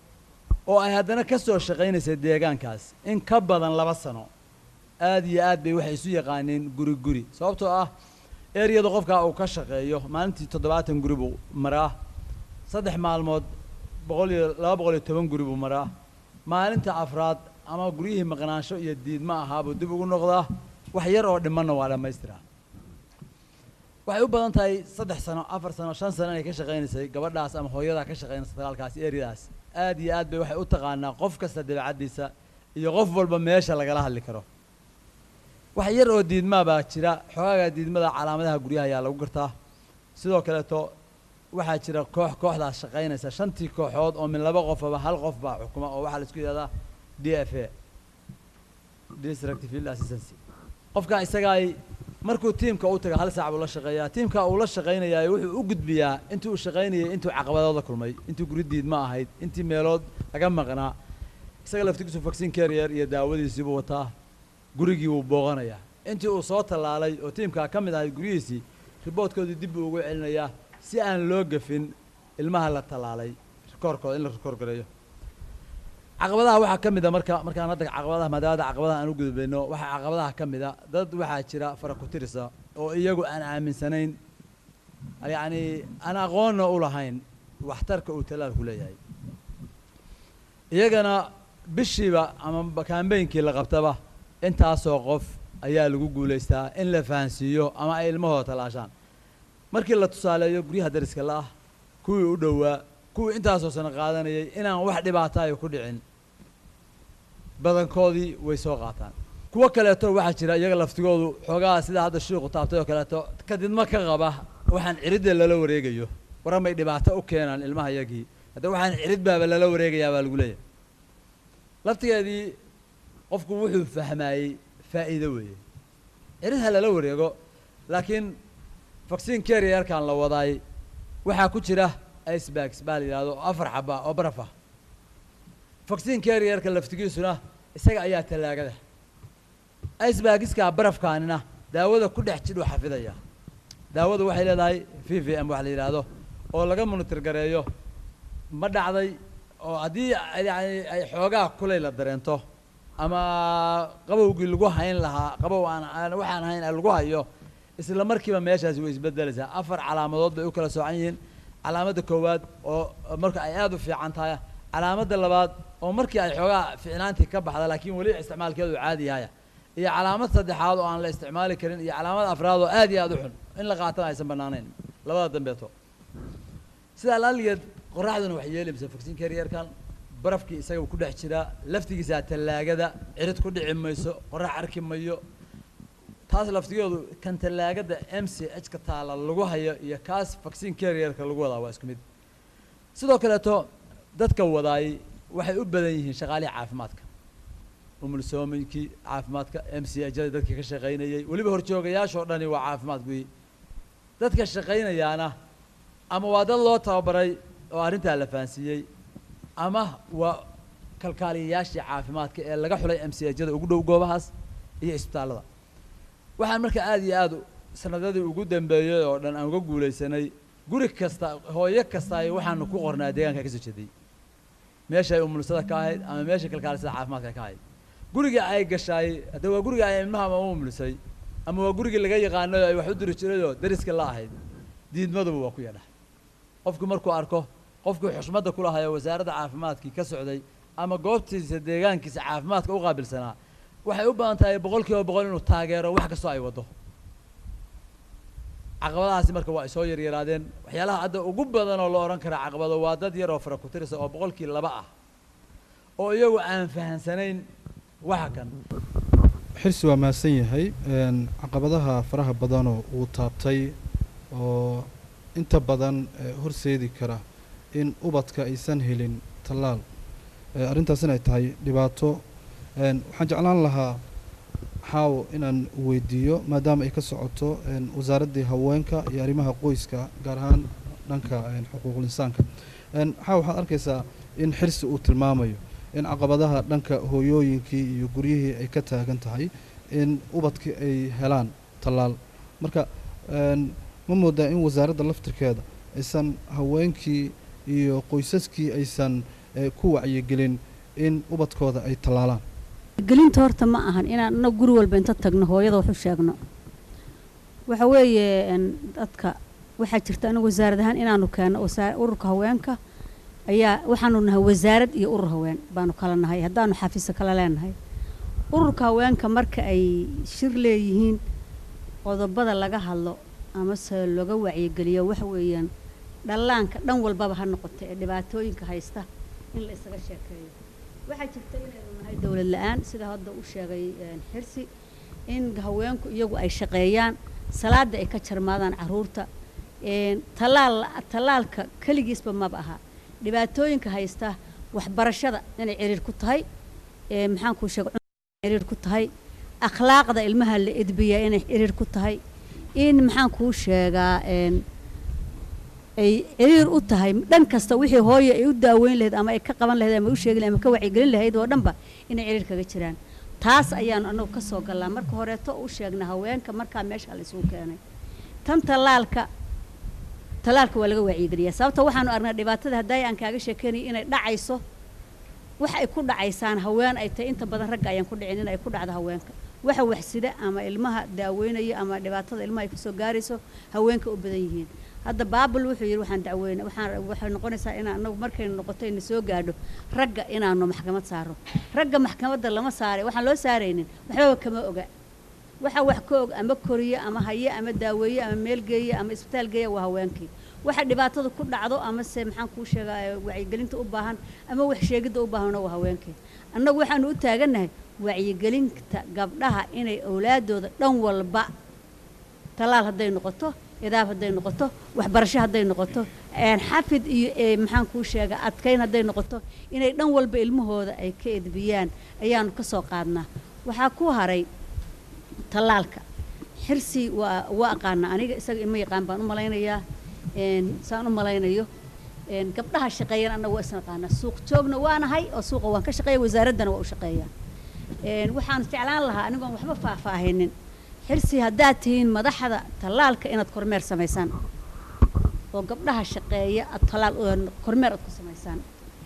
oo ay haddana ka soo shaqaynaysay deegaankaas in ka badan laba sano aad iyo aad bay waxay isu yaqaaneen guri guri sababtoo ah eriyada qofkaa uu ka shaqeeyo maalintii toddobaatan guri buu maraa saddex maalmood boqol iyo laba boqol iyo toban guri buu maraa maalinta afraad ama guryihii maqnaansho iyo diidma ahaabuu dib ugu noqdaa wax yar oo dhimanna waa dhammaystiraa waxay u badan tahay saddex sano afar sano shan sano inay ka shaqaynaysay gabadhaas ama hooyadaa ka shaqaynaysa dagaalkaas eriyadaas aad iyo aad bay waxay u taqaanaa qof kasta dabeecaddiisa iyo qof walba meesha lagala hadli karo wax yar oo diidmaa baa jira xogaaga diidmada calaamadaha guryaha ayaa lagu gartaa sidoo kaleeto waxaa jira koox kooxdaas shaqaynaysa shantii kooxood oo min laba qofaba hal qof baa xukuma oo waxaa la isku yidhahdaa d f a district field assistancy qofka isagaay markuu tiimka u taga hal saac buu la shaqeeyaa tiimka uu la shaqaynayaa wuxuu u gudbiyaa intii uu shaqaynayay intuu caqabadooda kulmay intii guri diidma ahayd intii meelood laga maqnaa isaga laftigiisu vaccine carrier iyo daawadiisii buu wataa gurigii wuu booqanayaa intii uu soo tallaalay oo tiimkaa ka mid ahayd guryihiisii riboodkoodii dib buu ugu celinayaa si aan loo gafin ilmaha la tallaalay rikoorkooda in la rikoor gareeyo caqabadaha waxaa ka mid a marka markaan hadda caqabadaha maadaamada caqabadaha aan u gudbayno waxaa caqabadaha ka mid a dad waxaa jira fara ku tirisa oo iyagu aan aaminsanayn yacni aan aqoonna u lahayn waxtarka uu tallaalku leeyahay iyagana bishiiba ama kaambeynkii la qabtaba intaasoo qof ayaa lagu guulaystaa in la fahansiiyo ama ay ilmahooda tallaashaan markii la tusaaleeyo guryaha dariska la ah kuwii u dhowaa kuwii intaasoo sano qaadanayay inaan wax dhibaataayo ku dhicin badankoodii way soo qaataan kuwo kaleeto waxaa jira iyaga laftigoodu xoogaa sida hadda shiiku taabtay oo kaleeto kadidma ka qaba waxaan ciridda lala wareegayo waramay dhibaato u keenaan ilmaha yagii hadda waxaan cirid baaba lala wareegayaa baa lagu leeyahay laftigeedii qofku wuxuu fahmaayey faa'iido weeye cirid ha lala wareego laakiin vaccine carrierkan la wadaay waxaa ku jira icebags baa la yidhahdo oo afar xaba oo baraf ah vaccine carrierka laftigiisuna isaga ayaa tallaagada icebagiskaa barafkaanina daawada ku dhex jidhuu xafidaya daawadu waxay leedahay v v m wax la yidhaahdo oo laga monitor gareeyo ma dhacday oo haddii yani ay xoogaa kulay la dareento ama qabowgii lagu hayn lahaa qabow aan aan waxaan hayn lagu hayo isla markiiba meeshaasi way isbedelaysaa afar calaamadood bay u kala soocan yihiin calaamadda koowaad oo marka ay aada u fiican tahay calaamadda labaad oo markii ay xoogaa ficnaantii ka baxda laakiin weli isticmaalkeedu caadi yahaya iyo calaamad saddexaad oo aan la isticmaali karin iyo calaamad afraad oo aad iyo aada u xun in la qaatana aysan banaanayn labada dambeeto sidaa laaligeed qoraxduna wax yeelaysa fogsiin kariyerkan barafkii isaga ku dhex jiraa laftigiisaa tallaagada cirid ku dhici mayso qorax arki mayo taas laftigoodu kan tallaagada m c h ka taala lagu hayo iyo kaas vaccine carrierka lagu wadaa waa isku mid sidoo kaleeto dadka wadaay waxay u badan yihiin shaqaalihii caafimaadka umulsoominkii caafimaadka m c h da dadkii ka shaqaynayay weliba horjoogayaashoo dhani waa caafimaad guyi dadka shaqaynayaana ama waa dad loo tababaray oo arrintaa la fahansiiyey ama waa kalkaaliyayaashii caafimaadka ee laga xulay m c h da ugu dhow goobahaas iyo isbitaallada waxaan marka aada iyo aada sanadadii ugu dambeeyey oo dhan aan uga guulaysanay guri kasta hooyo kasta ay waxaanu ku qornaa deegaanka ka soo jeeday meeshay umulsada ka ahayd ama meeshay kalkaalisada caafimaadka ka ahayd guriga ay gashaay hadda waa guriga ay ilmaha ama umulisay ama waa gurigii laga yaqaanayo ay wax u diri jirayoo dariska la ahayd diidmaduba waa ku yadhax qofku markuu arko qofkii xushmadda ku lahayo wasaaradda caafimaadkii ka socday ama goobtiisa deegaankiisa caafimaadka u qaabilsanaa waxay u badan tahay boqol kiiba boqol inuu taageero wax kastoo ay waddo caqabadahaasi marka waa ay soo yaryaraadeen waxyaalaha hadda ugu badan oo la odhan kara caqabado waa dad yar oo fara ku tirisa oo boqolkii laba ah oo iyagu aan fahansanayn waxa kan xirsi waa mahadsan yahay caqabadaha faraha badanoo uu taabtay oo inta badan horseedi kara in ubadka aysan helin tallaal arrintaasina ay tahay dhibaato waxaan jeclaan lahaa xaawo inaan weydiiyo maadaama ay ka socoto wasaaraddii haweenka iyo arrimaha qoyska gaar ahaan dhanka xuquuqul insaanka xaawo waxaad arkaysaa in xirsi uu tilmaamayo in caqabadaha dhanka hooyooyinkii iyo guryihii ay ka taagan tahay in ubadkii ay helaan tallaal marka ma moodaa in wasaaradda laftirkeeda aysan haweenkii iyo qoysaskii aysan ku wacyigelin in ubadkooda ay tallaalaan gelinta horta ma ahan inaan anagu guri walba inta tagno hooyada wax u sheegno waxa weeye dadka waxaa jirta anagu wasaarad ahaan inaanu keenno ururka haweenka ayaa waxaanu nahay wasaarad iyo urur haween baanu kala nahay haddaanu xafiisa kala leenahay ururka haweenka marka ay shir leeyihiin qodobada laga hadlo amase looga wacyigeliyo waxa weeyaan dhallaanka dhan walbaba ha noqoto ee dhibaatooyinka haysta in la isaga sheekeeyo waxaa jirta inaynu nahay dowlad la-aan sida hadda u sheegay xirsi in haweenku iyagu ay shaqeeyaan salaada ay ka jarmaadaan caruurta talaal tallaalka keligiisba maba aha dhibaatooyinka haysta waxbarashada inay ciriir ku tahay maxaan kuu sheega ciriir ku tahay akhlaaqda ilmaha la edbiyaa inay ciriir ku tahay in maxaan kuu sheegaa ay ciriir u tahay dhan kasta wixii hooye ay u daaweyn lahayd ama ay ka qaban lahayd ama u sheegi lahayd ama ka wacyigelin lahayd oo dhanba inay ciriir kaga jiraan taas ayaanu annagu ka soo gallaa marka horeeto u sheegna haweenka markaa meesha la isugu keenay tan tallaalka tallaalka waa laga wacyigeliyaa sababta waxaanu aragnaa dhibaatada haddaay aan kaaga sheekeynaya inay dhacayso wax ay ku dhacaysaan haween ay tahay inta badan ragga ayaan ku dhicin in ay ku dhacdo haweenka waxa waxsida ama ilmaha daaweynaya ama dhibaatada ilmaha ay kasoo gaarayso haweenka u badan yihiin hadda baabul wuxuu yidhi waxaan dacweyna waxaan waxay noqonaysaa inaan anagu markaynu noqoto ina soo gaadho ragga inaanu maxkamad saaro ragga maxkamadda lama saaray waxaan loo saaraynin waxbaba kama oga waxa wax ka og ama koriye ama haye ama daaweeye ama meel geeye ama isbitaal geeya waa haweenkii waxa dhibaatada ku dhacdo ama se maxaan kuu sheegaa wacyigelinta u baahan ama wax sheegidda u baahanna waa haweenkii annagu waxaanu u taagannahay wacyigelinta gabdhaha inay awlaadooda dhan walba tallaal hadday noqoto idaab hadday noqoto waxbarasho hadday noqoto xafid iyo maxaan kuu sheegaa adkayn hadday noqoto inay dhan walba ilmahooda ay ka edbiyaan ayaanu ka soo qaadnaa waxaa ku haray tallaalka xirsi waa waa aqaana aniga isaga ima yaqaan baan u malaynayaa saan u malaynayo gabdhaha shaqeeyana annaga waa isna aqaanaa suuq joogna waanahay oo suuqa waan ka shaqeeya wasaaraddana waa u shaqeeyaa waxaan jeclaan lahaa anigoon waxba faahfaahinin xirsi haddaad tihiin madaxda tallaalka inaad kormeer samaysaan oo gabdhaha shaqeeya aad tallaal kormeer aad ku samaysaan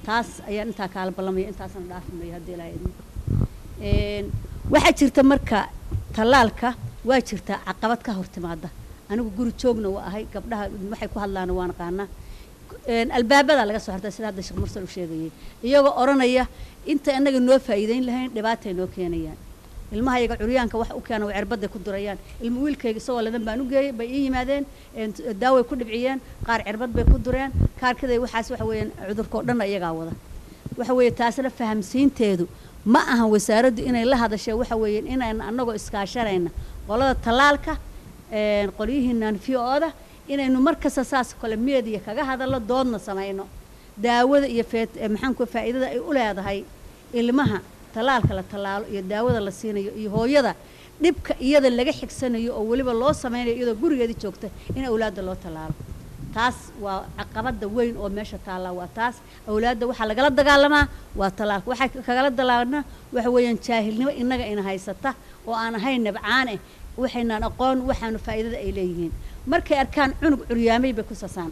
taas ayaan intaa kaala ballamaya intaasna dhaafimayo haddii ilaahay idmo Een, waxaa jirta marka tallaalka waa jirtaa caqabad ka hor timaada anigu guri joogna waa ahay gabdhaha waxay ku hadlaana waan aqaanaa Een, albaabada laga soo xirtay sida hadda sheekh mursal u sheegayay iyagoo odhanaya inta inaga noo faa'iideyn lahayn dhibaatay noo keenayaan ilmaha yaga curyaanka wax u keena way cirbaday ku durayaan ilma wiilkayga isagoo ladan baan u geeyey bay ii yimaadeen een, daaway ku dhibciyeen qaar cirbad bay ku dureen kaarkaday waxaas waxa weeyaan cudurkao dhanna iyagaa wada waxa weeye taasna fahamsiinteedu ma ahan wasaaraddu inay la hadashay waxa weeye inayna annagoo iskaashanayna qolada tallaalka een, qolyihiinan v-ooda inaynu mar kasta saas kale meediya kaga hadallo doodna samayno daawada iyo feet eh, maxaan ku faa'iidada ay u leedahay ilmaha tallaalka la tallaalo iyo daawada la siinayo iyo hooyada dhibka iyada laga xigsanayo oo weliba loo sameynayo iyadoo gurigeedii joogta in awlaadda loo tallaalo taas waa caqabada weyn oo meesha taallaa waa taas awlaadda waxaa lagala dagaalamaa waa tallaalka waxaa kagala dagaalana waxa weeyaan jaahilnimo innaga ina haysata oo aan ahayn nabcaan eh waxaynaan aqoon waxaanu faa'iidada ay leeyihiin markay arkaan cunug curyaamay bay ku sasaan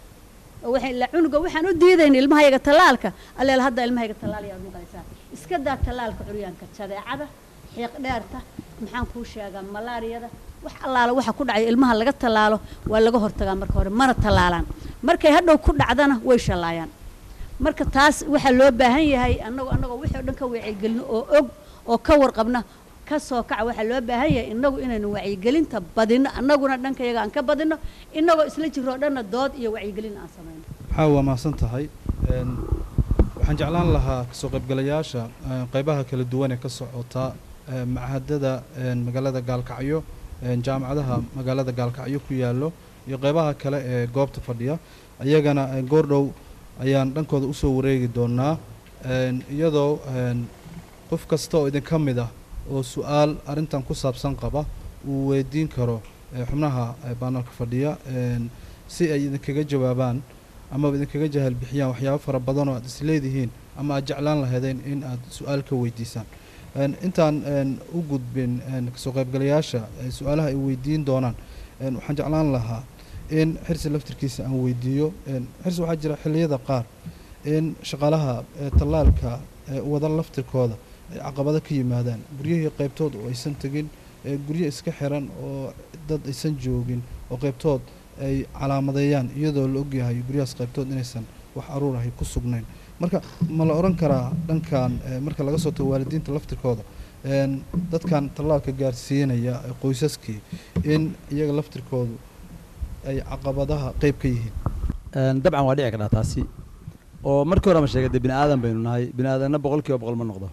oo waxay la cunuga waxaan u diidayn ilmahayaga tallaalka alleel hadda ilmahayaga tallaal yaad maqlaysaa iska daa tallaalka curyaanka jadeecada xiiq dheerta maxaan kuu sheegaa malaariyada wax allaala waxa ku dhacay ilmaha laga tallaalo waa laga hortagaa marka hore mana tallaalaan markay hadhow ku dhacdana way shallaayaan marka taas waxaa loo baahan yahay annagoo annagoo wixii o dhan ka wacyigelino oo og oo ka warqabna ka soo kaca waxaa loo baahan yahay innagu inaynu wacyigelinta badino annaguna dhanka yaga aan ka badino innagoo isla jiroo dhanna dood iyo wacyigelin aan samayno maxaa waa mahadsan tahay Een, waxaan jeclaan lahaa kasoo qaybgalayaasha een, qaybaha kala duwan ee ka socota een, machadada een, magaalada gaalkacyo een, jaamacadaha magaalada gaalkacyo ku yaallo iyo qaybaha kale ee goobta fadhiya ayagana een, goordhow ayaan dhankooda usoo wareegi doonaa een, iyadoo een, qof kasta oo idinka mid ah oo su-aal arrintan ku saabsan qaba uu weydiin karo ee, xubnaha ee, baanalka fadhiya een, si ay idinkaga jawaabaan amaba idinkaga jahal bixiyaan waxyaabo fara badan oo aad is leedihiin ama aad jeclaan lahaydeen in aad su-aal ka weydiisaan Een, intaan een, u gudbin een, kasoo qaybgalayaasha ee su-aalaha ay weydiin doonaan een, waxaan jeclaan lahaa in xirsi laftirkiisa aan weydiiyo een, xirsi waxaa jira xilliyada qaar in shaqaalaha ee tallaalka ee wada laftirkooda ay caqabado ka yimaadaan guryihii qaybtood oo aysan tegin ee guryo iska xiran oo dad aysan joogin oo qaybtood ay calaamadeeyaan iyadoo la ogyahay guryahaas qaybtood inaysan wax aruur ahay ku sugnayn marka ma la odhan karaa dhankan eh, marka laga soo tago waalidiinta laftirkooda een, dadkan tallaalka gaarsiinaya ee qoysaskii in iyaga laftirkoodu ay caqabadaha qeyb ka yihiin Een, dabcan waa dhici kartaa taasi oo markii hore ma sheegay dee bini aadan baynu nahay bini aadanna boqol kiiba boqol ma noqdo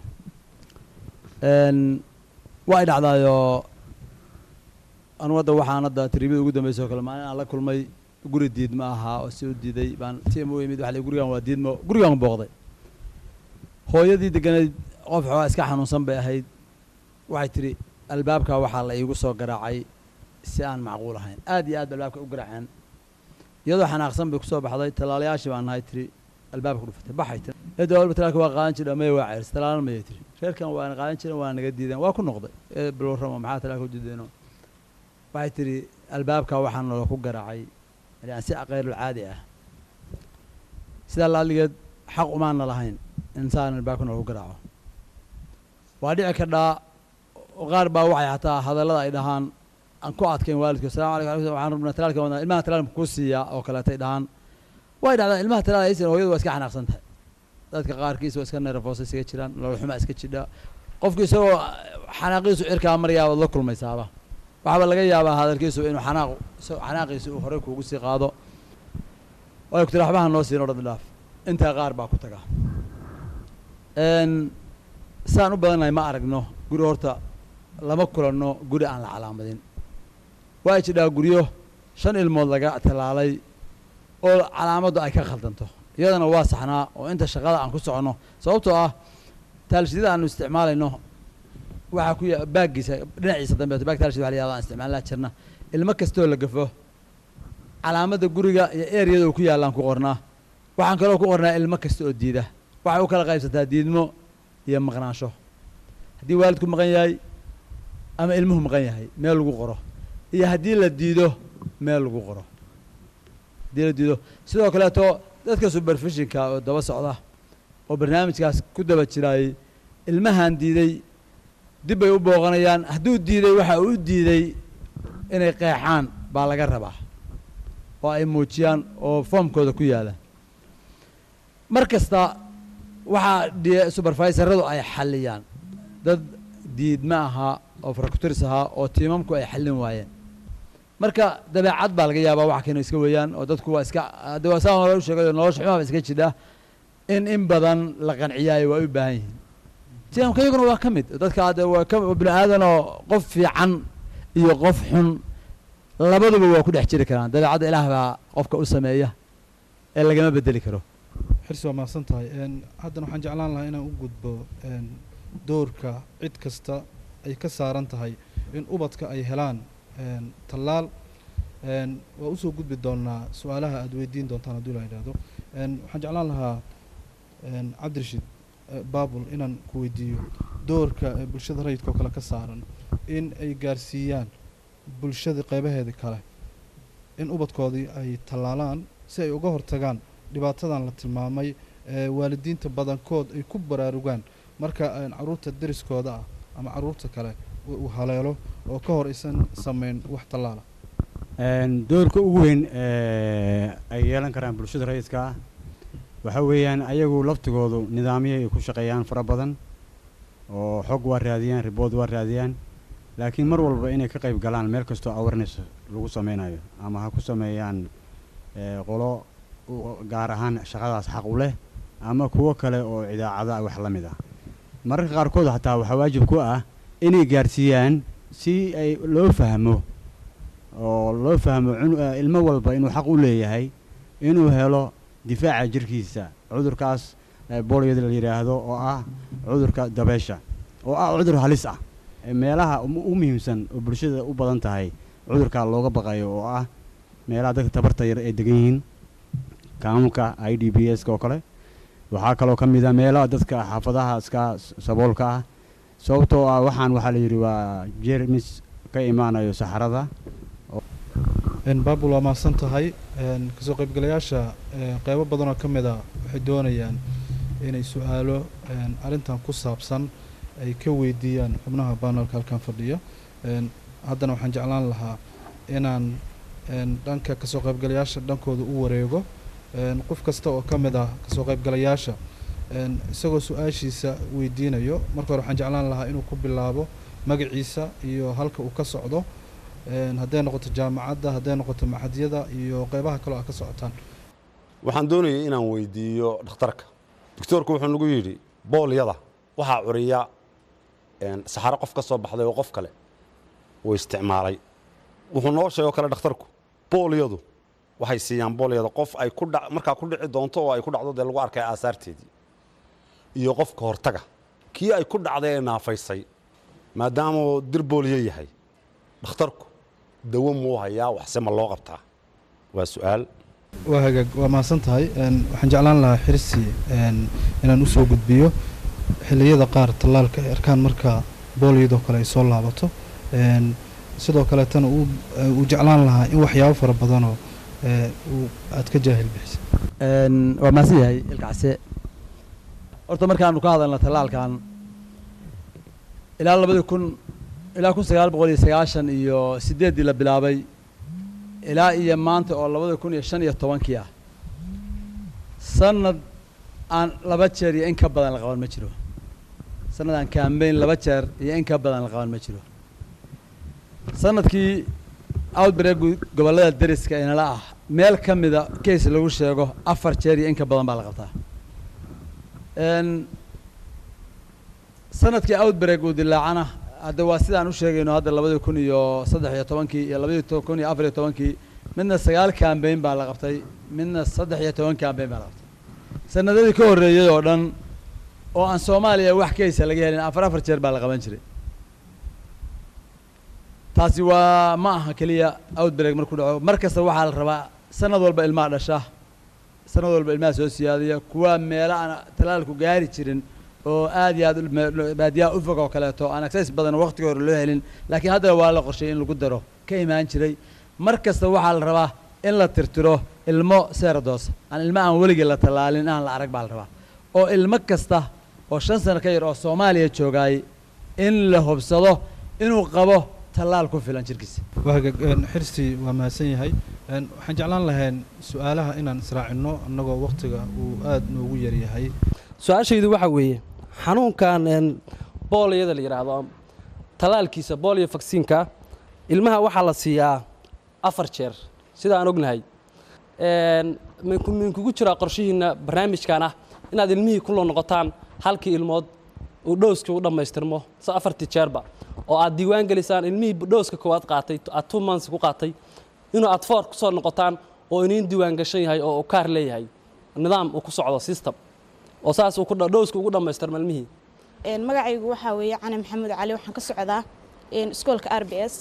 Een, waa ay dhacdaayoo anu hadda waxaan hadda tribida ugu dambeysay oo kale maalin aan la kulmay guri diidma ahaa oo si u diiday baan tim u imid waxa la yidhi, gurigan waa diidmo gurigan booqday hooyadii degganayd qof xoogaa iska xanuunsan bay ahayd waxay tidhi albaabka waxaa la iigu soo garaacay si aan macquul ahayn aad iyo aad ba albaabka u garaaceen iyadoo xanaaqsan bay kusoo baxday tallaalayaashii baan nahay tiri albaabka ku dhufatay baxay tiri eedda walba talaalka waa qaadan jira maya waa ceyrs talaalan mayay tiri reerkan waana qaadan jiren waa naga diideen waa ku noqday ee bilwarrama maxaa talaalka u diideeno waxay tiri albaabka waxaa nolo ku garaacay yani si kayrul caadi ah sidaa laaligeed xaq umaana lahayn insaan albaabka nolo ku garaaco waa dhici kadhaa oo qaar baa waxay xataa hadallada ay dhahaan aan ku adkayn waalidku asalamu alaykum alaykum waxaan rabnaa talaalka wadnaa ilmaha talaalka kuu siiyaa oo kaleetay dhahaan way dhacdaa ilmaha talaal aysan hooyadu waa iska xanaaqsan tahay dadka qaarkiis waa iska nervoosa iskaga jiraan nololxuma iska jidha qofku isagoo xanaaqiisu cirkaa maryaa waad la kulmaysaaba waxaaba laga yaabaa hadalkiisu inuu xanaaq isagoo xanaaqiisu uu horey kuugu sii qaado way ku tiri waxbaha noo siin odhan dhaaf intaa qaar baa ku taga Een, saan u badannahay ma aragno guri horta lama kulanno guri aan la calaamadin waa jidhaa guryo shan ilmood laga tallaalay oo calaamaddu ay ka khaldanto iyadana waa saxnaa oo inta shaqada aan ku soconno sababtoo ah taalshidada aanu isticmaalayno waxaa ku ya baaggiisa dhinaciisa dambe baag taalshid waxa la yahda aan isticmaalnaa jirna ilmo kastoo la gafo calaamadda guriga iyo ereyada uu ku yaallaan ku qornaa waxaan kaloo ku qornaa ilmo kasta oo diida waxay u kala qaybsataa diidmo iyo maqnaansho haddii waalidku maqan yahay ama ilmuhu maqan yahay meel lagu qoro iyo haddii la diido meel lagu qoro haddii la diido sidoo kaleeto dadka superfishinka oo daba socda oo barnaamijkaas ku daba jiraayey ilmahan diiday dib bay u booqanayaan hadduu diiday waxa uu diiday inay qeexaan baa laga rabaa oo ay muujiyaan oo foomkooda ku yaala mar kasta waxaa d subervisoradu ay xalliyaan dad diidma ahaa oo farakturis ahaa oo tiimamku ay xallin waayeen marka dabeecad baa laga yaabaa wax kanu iska weeyaan oo dadku waa iska hadda waa saa hore u sheegay nolosha xumaaba iska jidha in in badan la qanciyaayo waa u baahan yihiin tiimamka iyaguna waa ka mid dadka hadda waa ka bini aadan oo qof fiican iyo qof xun labaduba waa ku dhex jiri karaan dabeecadda ilaah baa qofka u sameeya ee lagama bedeli karo xirsi waa mahadsan tahay haddana waxaan jeclaan lahaa inaan u gudbo doorka cid kasta ay ka saaran tahay in ubadka ay helaan tallaal waa usoo gudbi doonaa su-aalaha aada weydiin doontaan hadduu la yidhaahdo waxaan jeclaan lahaa cabdirashiid baabul inaan ku weydiiyo doorka bulshada rayidka oo kale ka saaran in ay gaarsiiyaan bulshada qeybaheeda kale in ubadkoodii ay tallaalaan si ay uga hortagaan dhibaatadan la tilmaamay waalidiinta badankood ay ku baraarugaan marka caruurta deriskooda ah ama caruurta kale uu haleelo oo ka hor aysan sameyn wax tallaala doorka ugu weyn ay yeelan karaan bulshada rayidka ah waxa weeyaan ayagu laftigoodu nidaamyo ay ku shaqeeyaan fara badan oo xog waa raadiyaan ribood waa raadiyaan laakiin mar walba inay ka qayb galaan meel kastoo awareness lagu sameynayo ama ha ku sameeyaan qolo gaar ahaan shaqadaas xaq u leh ama kuwo kale oo idaacada wax la mid ah mararka qaarkood xataa waxaa waajib ku ah inay gaarsiiyaan si ay loo fahmo oo loo fahmo ilmo walba inuu xaq u leeyahay inuu helo difaaca jirkiisa cudurkaas booliyada la yidhaahdo oo ah cudurka dabeesha oo ah cudur halis ah meelaha u muhiimsan oo bulshada u badan tahay cudurkaa looga baqayo oo ah meelaha dadka tabarta yar ay degan yihiin kaamulka i d b s ka oo kale waxaa kaloo ka mid a meelaha dadka xaafadaha iska saboolka ah sababtoo ah waxaan waxaa la yidhi waa jermis ka imaanayo saxarada baabul waa mahadsan tahay kasoo qaybgalayaasha qeybo badanoo ka mid a waxay doonayaan inay su-aalo arrintan ku saabsan ay ka weydiiyaan xubnaha banalka halkan fadhiya haddana waxaan jeclaan lahaa inaan dhanka kasoo qaybgalayaasha dhankooda u wareego qof kasta oo ka mid ah kasoo qaybgalayaasha isagoo su-aashiisa weydiinayo marka hore waxaan jeclaan lahaa inuu ku bilaabo magaciisa iyo halka uu ka socdo hadday noqoto jaamacadda hadday noqoto maxadyada iyo qeybaha kaleo a ka socotaan waxaan doonayay inaan weydiiyo dhakhtarka doctoorku wuxuu nagu yidhi boolyada waxaa curiya saxaro qof ka soo baxday oo qof kale uu isticmaalay wuxuu noo sheegoo kale dhakhtarku boolyadu waxay siiyaan boolyada qof ay ku dha markaa ku dhici doonto oo ay ku dhacdo dee lagu arkay aasaarteedii iyo qofka hortaga kii ay ku dhacday ee naafaysay maadaamauu dir booliyo yahay dhakhtarku dawo muu hayaa waxse ma loo qabtaa waa su-aal waa hagaag waa mahadsan tahay waxaan jeclaan lahaa xirsi inaan usoo gudbiyo xilliyada qaar tallaalka ay arkaan marka boolyadoo kale ay soo laabato sidoo kaleetana uu jeclaan lahaa in waxyaabo fara badanoo aad ka jaahil bixisa waa mahadsan yahay ilkacse horta markaanu ka hadalna tallaalkan ilaa labadii kun ilaa kun sagaal boqol iyo sagaashan iyo siddeeddii la bilaabay ilaa iyo maanta oo labada kun iyo shan iyo tobankii ah sanad aan laba jeer iyo in ka badan la qaban ma jiro sanad aan kambayn laba jeer iyo in ka badan la qaban ma jiro sanadkii outbreak gobollada deriska inala ah meel ka mida case lagu sheego afar jeer iyo in ka badan baa la qabtaa sanadkii outbreak uu dilaacana hadda waa sidaan u sheegayno hadda labadii kun iyo saddex iyo tobankii iyo labadii kun iyo afar iyo tobankii midna sagaal kambayn baa la qabtay midna saddex iyo toban kambayn baa la qabtay sanadadii ka horreeyay oo dhan oo aan soomaaliya wax kaysa laga helin afar afar jeer baa la qaban jiray taasi waa ma aha keliya outbreak markuu dhaco mar kasta waxaa la rabaa sanad walba ilmaha dhasha sanad walba ilmaha soo siyaadiya kuwa meelo aan talaalku gaari jirin oo aad iyo aad baadiyaha ufog oo kaleeto aan access badan waqtiga hore loo helin laakiin haddana waa la qorshay in lagu daro ka imaan jiray mar kasta waxaa la rabaa in la tirtiro ilmo seeradoos aan ilmo aan weligii la tallaalin aan la arag baa la rabaa oo ilmo kasta oo shan sano ka yar oo soomaaliya joogaay in la hubsado inuu qabo tallaal ku filan jirkiisa waagaag een, xirsi waa mahadsan yahay een, waxaan jeclaan lahayn su-aalaha inaan israacino annagoo wakhtiga uu aada noogu yaryahay su-aashaydu waxaa weeye xanuunkan een, booliyada la yidhaahdo talaalkiisa booliyo vaksiinka ilmaha waxaa la siiyaa afar jeer sida aan ognahay Een, minku minkugu jiraa qorshihiinna barnaamijkan ah inaad ilmihii ku loo noqotaan halkii ilmood uu dhowskii u dhammaystirmo se afartii jeerba oo aad diiwaan gelisaan ilmihii dhowska koowaad qaatay aad two months ku qaatay inuu aad foor ku soo noqotaan oo iniin diiwaan gashan yahay oo uu kaar leeyahay nidaam uu ku socdo system oo saas uu ku dha- dhowska ugu dhammaystirmo ilmihii Een, magacaygu waxaa weeye cali maxamed cali waxaan ka socdaa een, iskoolka r b s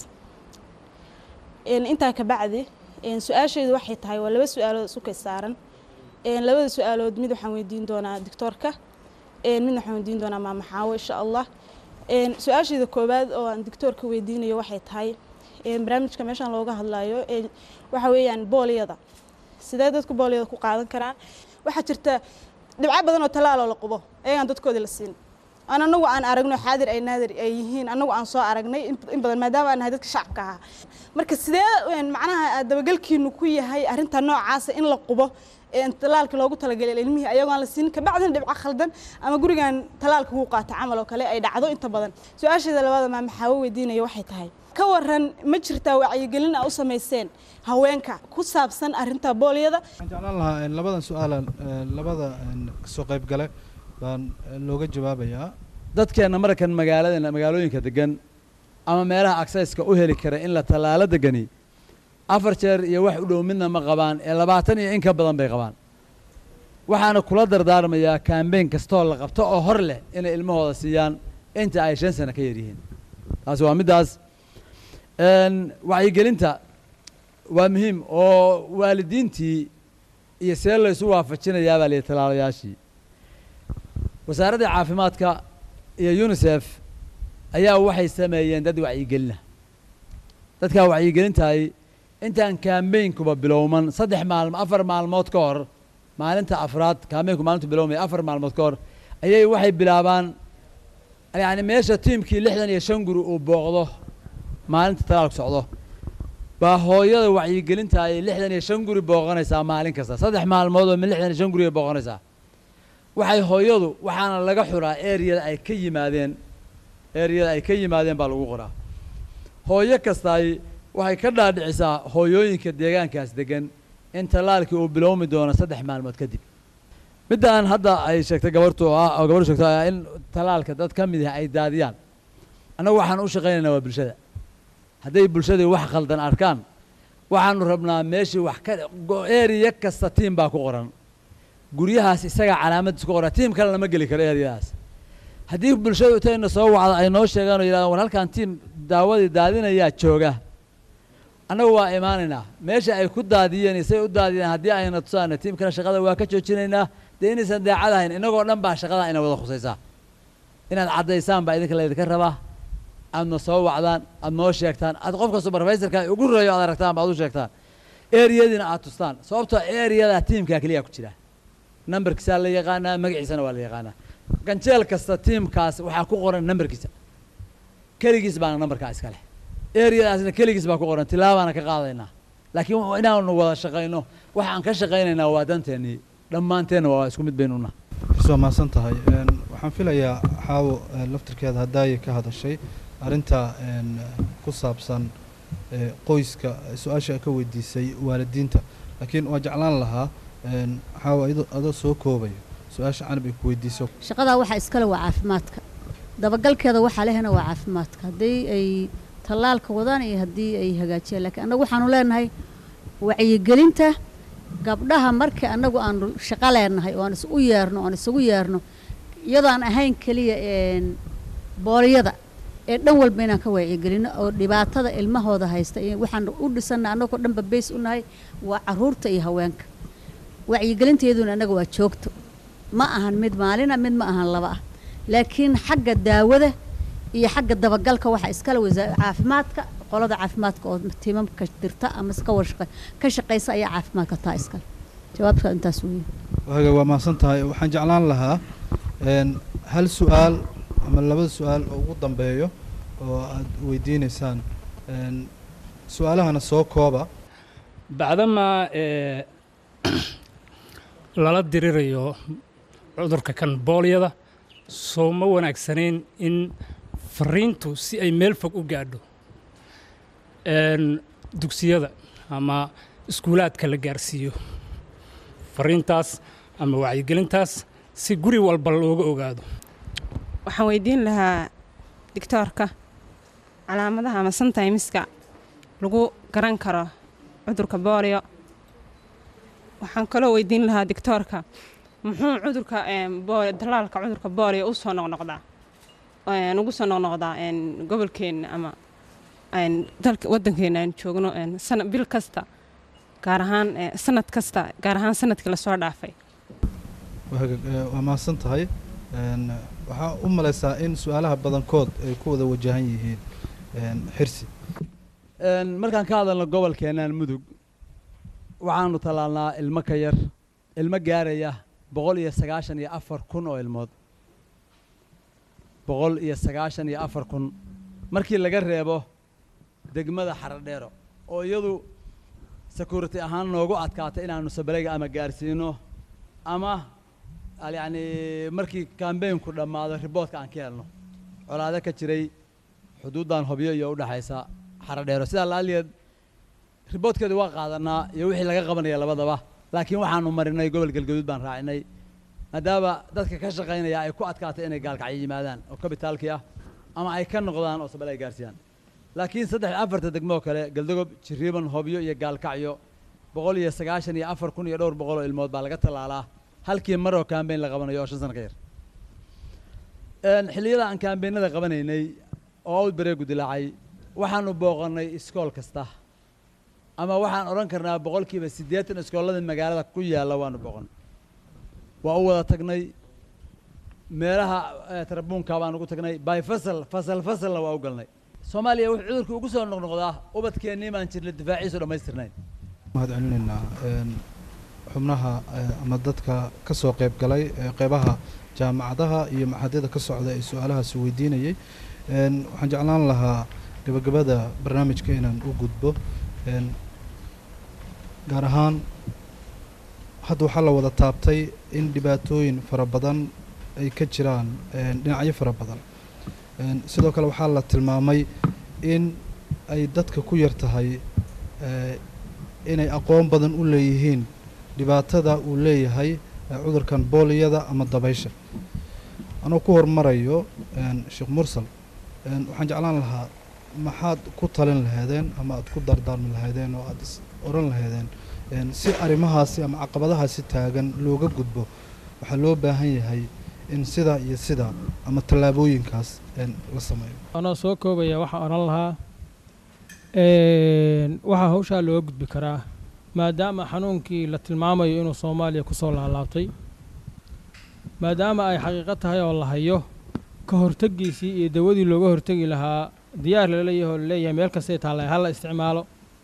Een, intaa ka bacdi een, su-aashaydu waxay tahay waa laba su-aalood isu kay saaran Een, labada su-aalood mid waxaan weydiin doonaa doctoorka een, midna waxaan weydiin doonaa maama xaawo insha allah Een, su-aashayda koowaad oo aan doctoorka weydiinayo waxay tahay een, barnaamijka meeshaan looga hadlayo een, waxa weeyaan booliyada sidee dadku booliyada ku qaadan karaan waxaa jirta dhibco badan oo talaaloo la qubo ayagaan dadkoodii la siin aan anagu aan aragno xaadir ay naadir ay yihiin anagu aan soo aragnay in in badan maadaama aan nahay dadka shacabka ahaa marka sidee een, macnaha dabagalkiinu ku yahay arrinta noocaasa in la qubo een, talaalka loogu talagalay ilmihii ayagoo aan la siin kabacdina dhibco khaldan ama gurigan talaalka kuu qaata camal oo kale ay dhacdo inta badan su-aasheeda labaada maa maxaa weydiinaya waxay tahay ka waran ma jirtaa wacyigelin aa u samayseen haweenka ku saabsan arrinta booliyada waxaan jeclaan lahaa een, labadan su-aalan een, labada een, kasoo qayb gale baan een, looga jawaabayaa dadkeenna markan magaalada magaalooyinka degan ama meelaha aksayska u heli kara in la tallaalo degani afar jeer iyo wax u dhow midna ma qabaan ee labaatan iyo in ka badan bay qabaan waxaana kula dardaarmayaa kaambeyn kastoo la qabto oo hor leh inay ilmahooda siiyaan inta ay shan sano ka yar yihiin taasi waa middaas Een, wacyigelinta waa muhiim oo waalidiintii iyo see laysu waafajinayaa baa lihi tallaalayaashii wasaaradda caafimaadka iyo unisef ayaa waxay sameeyeen dad wacyigelina dadkaa wacyigelintahay intaan kaambeynkuba bilowman saddex maalmo afar maalmood ka hor maalinta afraad kaambeynku maalintu bilowmaya afar maalmood ka hor ayay waxay bilaabaan yacni meesha tiimkii lixdan iyo shan guri uu booqdo maalinta talaalku socdo baa hooyada wacyigelinta ay lixdan iyo shan guri booqanaysaa maalin kasta saddex maalmood oo min lixdan iyo shan guri ay booqanaysaa waxay hooyadu waxaana laga xuraa ereyada ay ka yimaadeen ereyada ay ka yimaadeen baa lagu qoraa hooyo kastaay waxay ka dhaadhicisaa hooyooyinka deegaankaas degan in tallaalkii uu bilowmi doono saddex maalmood kadib midaan hadda ay sheegtay gabartu oo ah oo gabartu sheegtay ah in tallaalka dad ka mid ah ay daadiyaan annagu waxaan u shaqaynaynaa waa bulshada hadday bulshadii wax khaldan arkaan waxaanu rabnaa meeshii wax ka eriya kasta tiim baa ku qoran guryahaas isagaa calaamadiis ku qoran tiim kale lama geli karo eriyadaas haddii bulshadu intayna soo wacdo ay noo sheegaan oo yidhahdaan war halkan tiim daawadii daadinayaa jooga annagu waa imaanaynaa meesha ay ku daadiyeen isay u daadiyeen haddii ayna tusaana tiimkana shaqada waa ka joojinaynaa dee inaysan daacad ahayn innagoo dhan baa shaqada ina wada khusaysaa inaad caddaysaan baa idinka laydinka rabaa aadna soo wacdaan aad noo sheegtaan aad qofka supervisorka ugu reeyo aad aragtaan ba aad u sheegtaan eriyadiina aad tustaan sababtoo eriyada tiimkaa keliya ku jira nambarkiisaa la yaqaanaa magaciisana waa la yaqaanaa ganjeel kasta tiimkaas waxaa ku qoran nambarkiisa keligiis baana nambarkaa iska leh eriyadaasna keligiis baa ku qoran tilaabaana ka qaadaynaa laakiin inaanu wada shaqayno waxaan ka shaqaynaynaa waa danteennii dhammaanteenna waa isku mid baynu naha xis waa mahadsan tahay een, waxaan filayaa xaawo ee, laftirkeeda haddaayay ka hadashay arrinta een, ku saabsan ee, qoyska su-aasha ay ka weydiisay waalidiinta laakiin waa jeclaan lahaa een, xaawo iyadoo- adoo soo koobayo su-aasha canab ay ku weydiiso shaqadaa waxaa iskale waa caafimaadka dabagalkeeda waxaa lehna waa caafimaadka haddii ay tallaalka wadaan iyo haddii ay hagaajiyaan laakiin annagu waxaanu leenahay wacyigelinta gabdhaha markii annagu aanu shaqo leenahay oo aan is u yeerno oan isugu yeerno iyadoo aan ahayn keliya een, booliyada ee dhan walba inaan ka wacyigelino oo dhibaatada ilmahooda haysta iyo waxaan u dhisanna annagoo dhanba bays u nahay waa caruurta iyo haweenka wacyigelinteeduna annaga waa joogto ma ahan mid maalina mid ma ahan laba ah laakiin xagga daawada iyo xagga dabagalka waxaa iskale wasaa caafimaadka qolada caafimaadka oo tiimamka dirta ama iska warshaqa ka shaqaysa ayaa caafimaadka taa iskale jawaabka intaas weeye waaga waa mahadsan tahay waxaan jeclaan lahaa een, hal su-aal ama laba su-aal oo ugu dambeeyo oo aad weydiineysaan een, su-aalahana soo kooba bacdamaa ee, lala dirirayo cudurka kan boolyada soo ma wanaagsanayn in fariintu si ay meel fog u gaadho Een, dugsiyada ama iskuulaadka la gaarsiiyo fariintaas ama wacyigelintaas si guri walba looga ogaado waxaan weydiin lahaa digtoorka calaamadaha ama sometimeska lagu garan karo cudurka boolio waxaan kaloo weydiin lahaa digtoorka muxuu cudurka em, boolio dalaalka cudurka boolio u soo noqnoqdaa Een, ugu soo noqnoqdaa een, gobolkeenna ama een, dalka waddankeena aan joogno een, sana bil kasta gaar ahaan eh, sanad kasta gaar ahaan sanadkii lasoo dhaafay waaga ee, waa mahadsan tahay een, waxaa u malaysaa in su-aalaha badankood ay ku wada wajahan yihiin een, xirsi Een, markaan ka hadalno gobolkeennan mudug waxaanu tallaalnaa ilmo ka yar ilmo gaaraya boqol iyo sagaashan iyo afar kun oo ilmood boqol iyo sagaashan iyo afar kun markii laga reebo degmada xaradheero oo iyadu security ahaan noogu adkaatay inaanu sabalayga ama gaarsiino ama al- yacni markii kambeynku dhammaado riboodka aan ka helno colaado ka jiray xuduuddan hobyo iyo udhexaysa xaradheero sidaa laaliyeed riboodkeedu waa qaadanaa iyo wixii laga qabanaya labadaba laakiin waxaanu marinay gobol galgaduud baan raacinay maadaama dadka ka shaqaynaya ay ku adkaatay inay gaalkacyo yimaadaan oo kabitaalkii ah ama ay ka noqdaan oo sabal ay gaarsiiyaan laakiin saddex afarta degmo oo kale galdogob jiriiban hobyo iyo gaalkacyo boqol iyo sagaashan iyo afar kun iyo dhowr boqol oo ilmood baa laga tallaalaa halkii mar oo kaambeyn la qabanayo oo shan sano ka yar Een, xilliyada aan kaambeynada qabanaynay oo outbreaku dilaacay waxaanu booqannay iskool kasta ama waxaan odhan karnaa boqolkiiba siddeetan iskoolada magaalada ku yaalla waanu booqan waa u wada tagnay meelaha eh, tarabuunka baan ugu tagnay by fasal fasal fasalna waa u galnay soomaaliya wuxuu cudurku ugu soo noqnoqdaa ubadkeennii baan jirna difaaciisu dhammaystirnayn mahad celinaynaa een, xubnaha ee, ama dadka ka soo qayb galay ee qeybaha jaamacadaha iyo maxadyada ka socda ee su-aalahaasi weydiinayay een, waxaan jeclaan lahaa gabagabada barnaamijka inaan u gudbo een, gaar ahaan hadda waxaa la wada taabtay in dhibaatooyin fara badan ay ka jiraan een, dhinacyo fara badan Een, sidoo kale waxaa la tilmaamay in ay dadka ku yar tahay ee, inay aqoon badan u leeyihiin dhibaatada uu leeyahay ee cudurkan booliyada ama dabaysha anuu ku hormarayo een, sheekh mursal een, waxaan jeclaan lahaa maxaad ku talin lahaydeen ama aad ku dardaarmi lahaydeen oo aad is oran lahaydeen een, si arrimahaasi ama caqabadahaasi taagan looga gudbo waxaa loo baahan yahay in sidaa iyo sidaa ama tallaabooyinkaas een, la sameeyo anoo soo koobaya waxaan odhan lahaa een, waxaa hawshaa looga gudbi karaa maadaama xanuunkii la tilmaamayo inuu soomaaliya ku soo laalaabtay maadaama ay xaqiiqo tahay oo la hayo ka hortegiisii iyo dawadii looga hortegi lahaa diyaar laleeyahay oo laleeyahay meel kastay taalla ha la isticmaalo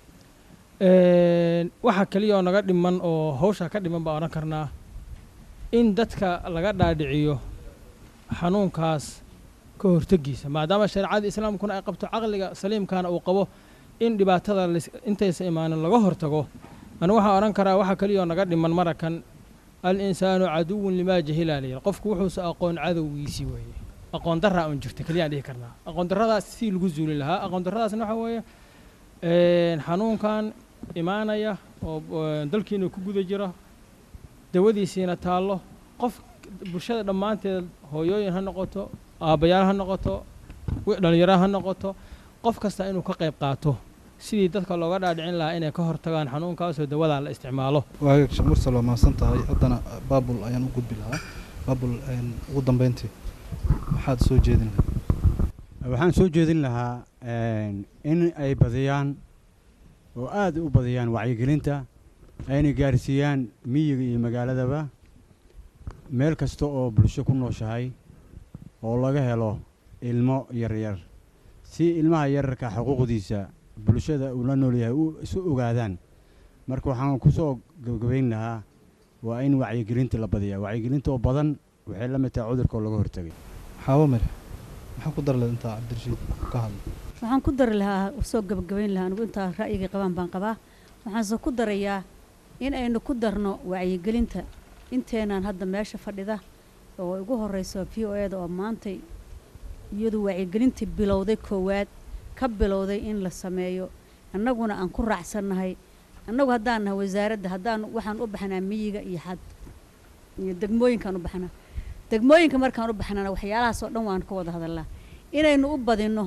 Een, waxa keliya oo naga dhiman oo hawshaa ka dhiman baan odhan karnaa in dadka laga dhaadhiciyo xanuunkaas ka hortegiisa maadaama shareecada islaamkuna ay qabto caqliga saliimkana uu qabo in dhibaatada lis- intaysa imaanin laga hortago anigu waxaan odhan karaa waxa keliya oo naga dhiman marakan al insaanu caduwun limaa jahilaa layidhi qofku wuxuusa aqoon cadowgiisii weeye aqoon daraa un jirta keliyaan dhihi karnaa aqoon darradaas si lagu zuuli lahaa aqoon darradaasna waxa weeye een, xanuunkan imaanaya oo oo dalkiina ku guda jira dawadiisiina taallo qof bulshada dhammaanteed hooyooyin ha noqoto aabbayaal ha noqoto wi- dhallinyaro ha noqoto qof kasta inuu ka qayb qaato sidii dadka looga dhaadhicin lahaa inay ka hortagaan xanuunkaasoo dawadaa la isticmaalo waagaag sheekh mursal waa mahadsan tahay haddana baabul ayaan u gudbi lahaa baabul een, ugu dambeyntii maxaad soo jeedin lahaa waxaan soo jeedin lahaa een, in ay badiyaan oo aad u badiyaan wacyigelinta ayna gaarsiiyaan miyiga iyo magaaladaba meel kasta oo bulsho ku nooshahay oo laga helo ilmo yaryar si ilmaha yararka xuquuqdiisa bulshada uu la nool yahay u isu ogaadaan marka waxaan ku soo gabagabayn lahaa waa in wacyigelinta la badiyaa wacyigelinta oo badan waxay la mid tahay cudurka oo laga hortagay xaawo mare maxaa ku dar leed intaa cabdirashiid ka hadla waxaan ku dari lahaa soo gabagabayn lahaa anigu intaa ra'yigay qabaan baan qabaa waxaanse ku darayaa in aynu ku darno wacyigelinta inteenaan hadda meesha fadhida oo ugu horeyso v o eda oo maantay iyadu wacyigelintii bilowday koowaad ka bilowday in la sameeyo annaguna aan ku raacsannahay annagu haddaan nahay wasaaradda haddaan waxaan u baxnaa miyiga iyo xad iyo degmooyinkaan u baxnaa degmooyinka markaan u baxnana waxyaalahaas oo dhan waan ka wada hadalnaa inaynu u badinno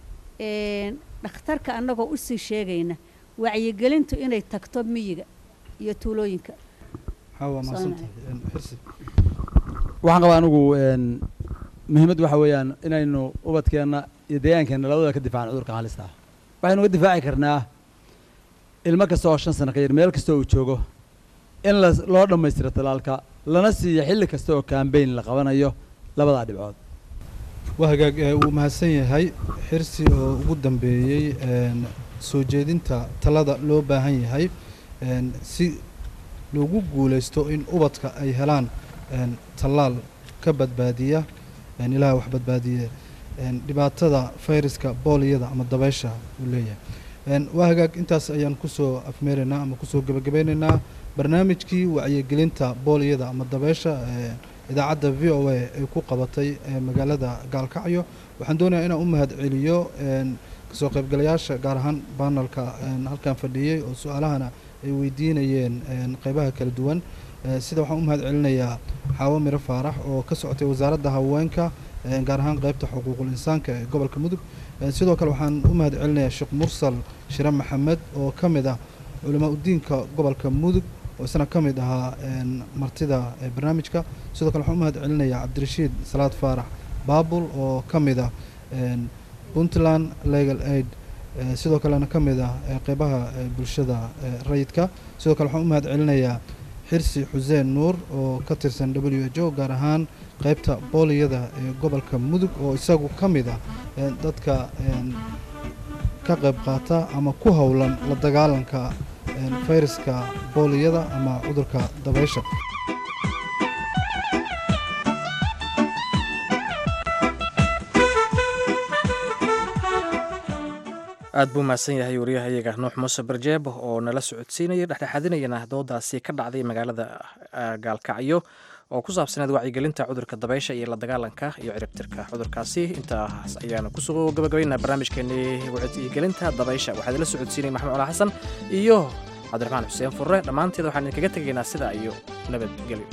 dhakhtarka annagoo usii sheegayna wacyigelintu inay tagto miyiga iyo tuulooyinka xaawa maasantahay xirsi waxaan qabaa anigu muhiimaddu waxa weeyaan inaynu ubadkeenna iyo deegaankeenna labadaba ka difaacno cudurka halista ah waxaynu uga difaaci karnaa ilmo kasta oo shan sano ka yar meel kasta uu joogo in la loo dhammaystiro talaalka lana siiyo xilli kasta oo kambayn la qabanayo labadaa dhibcood waa hagaag ee uu mahadsan yahay xirsi oo ugu dambeeyey soo jeedinta talada loo baahan yahay si loogu guulaysto in ubadka ay helaan tallaal ka badbaadiya ilaah wax badbaadiye dhibaatada fayraska booliyada ama dabeysha uu leeyahay waa hagaag intaas ayaan kusoo afmeeraynaa ama kusoo gebagabeynaynaa barnaamijkii wacyigelinta booliyada ama dabeysha idaacadda v o a ay ku qabatay magaalada gaalkacyo waxaan doonayaa inaan u mahad celiyo kasoo qaybgalayaasha gaar ahaan banalka halkan fadhiyey oo su-aalahana ay weydiinayeen qeybaha kala duwan sida waxaan u mahad celinayaa xaawo miro faarax oo ka socotay wasaaradda haweenka gaar ahaan qeybta xuquuqul insaanka ee gobolka mudug sidoo kale waxaan u mahad celinayaa sheekh mursal shire maxamed oo ka mid ah culamaa udiinka gobolka mudug oo isna ka mid ahaa martida barnaamijka sidoo kale waxaan u mahad celinayaa cabdirashiid salaad faarax baabul oo ka mid ah puntland legal aid sidoo kalena ka mid ah qeybaha bulshada rayidka sidoo kale waxaan u mahad celinayaa xirsi xuseen nuur oo ka tirsan w h o gaar ahaan qeybta booliyada ee gobolka mudug oo isagu ka mid ah dadka ka qayb qaata ama ku howlan la dagaalanka fayraska booliyada ama cudurka dabeysha aad buu mahadsan yahay wariyahayaga nuux muuse barjeeb oo nala socodsiinaya dhexdhexaadinayana doodaasi ka dhacday magaalada gaalkacyo oo ku saabsaneed wacyigelinta cudurka dabeysha iyo la dagaalanka iyo ciribtirka cudurkaasi intaas ayaanu kusoo gabagabaynaa barnaamijkeenii wacyigelinta dabeysha waxaa idinla socodsiinaya maxamed cala xasan iyo cabdiraxmaan xuseen furre dhammaanteed waxaan idinkaga tegaynaa sidaa iyo nabadgelyo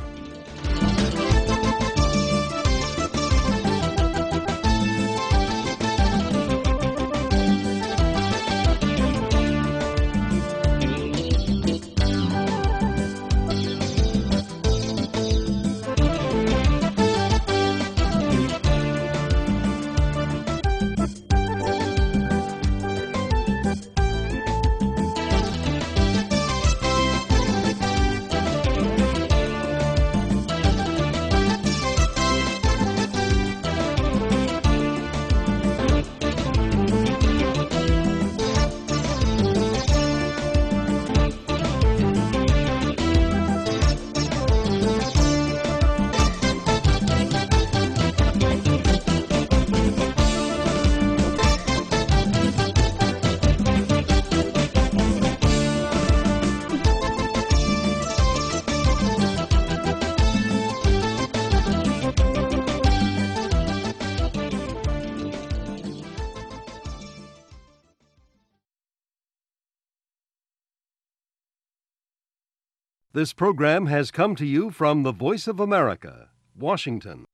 This program has come to you from the Voice of America, Washington.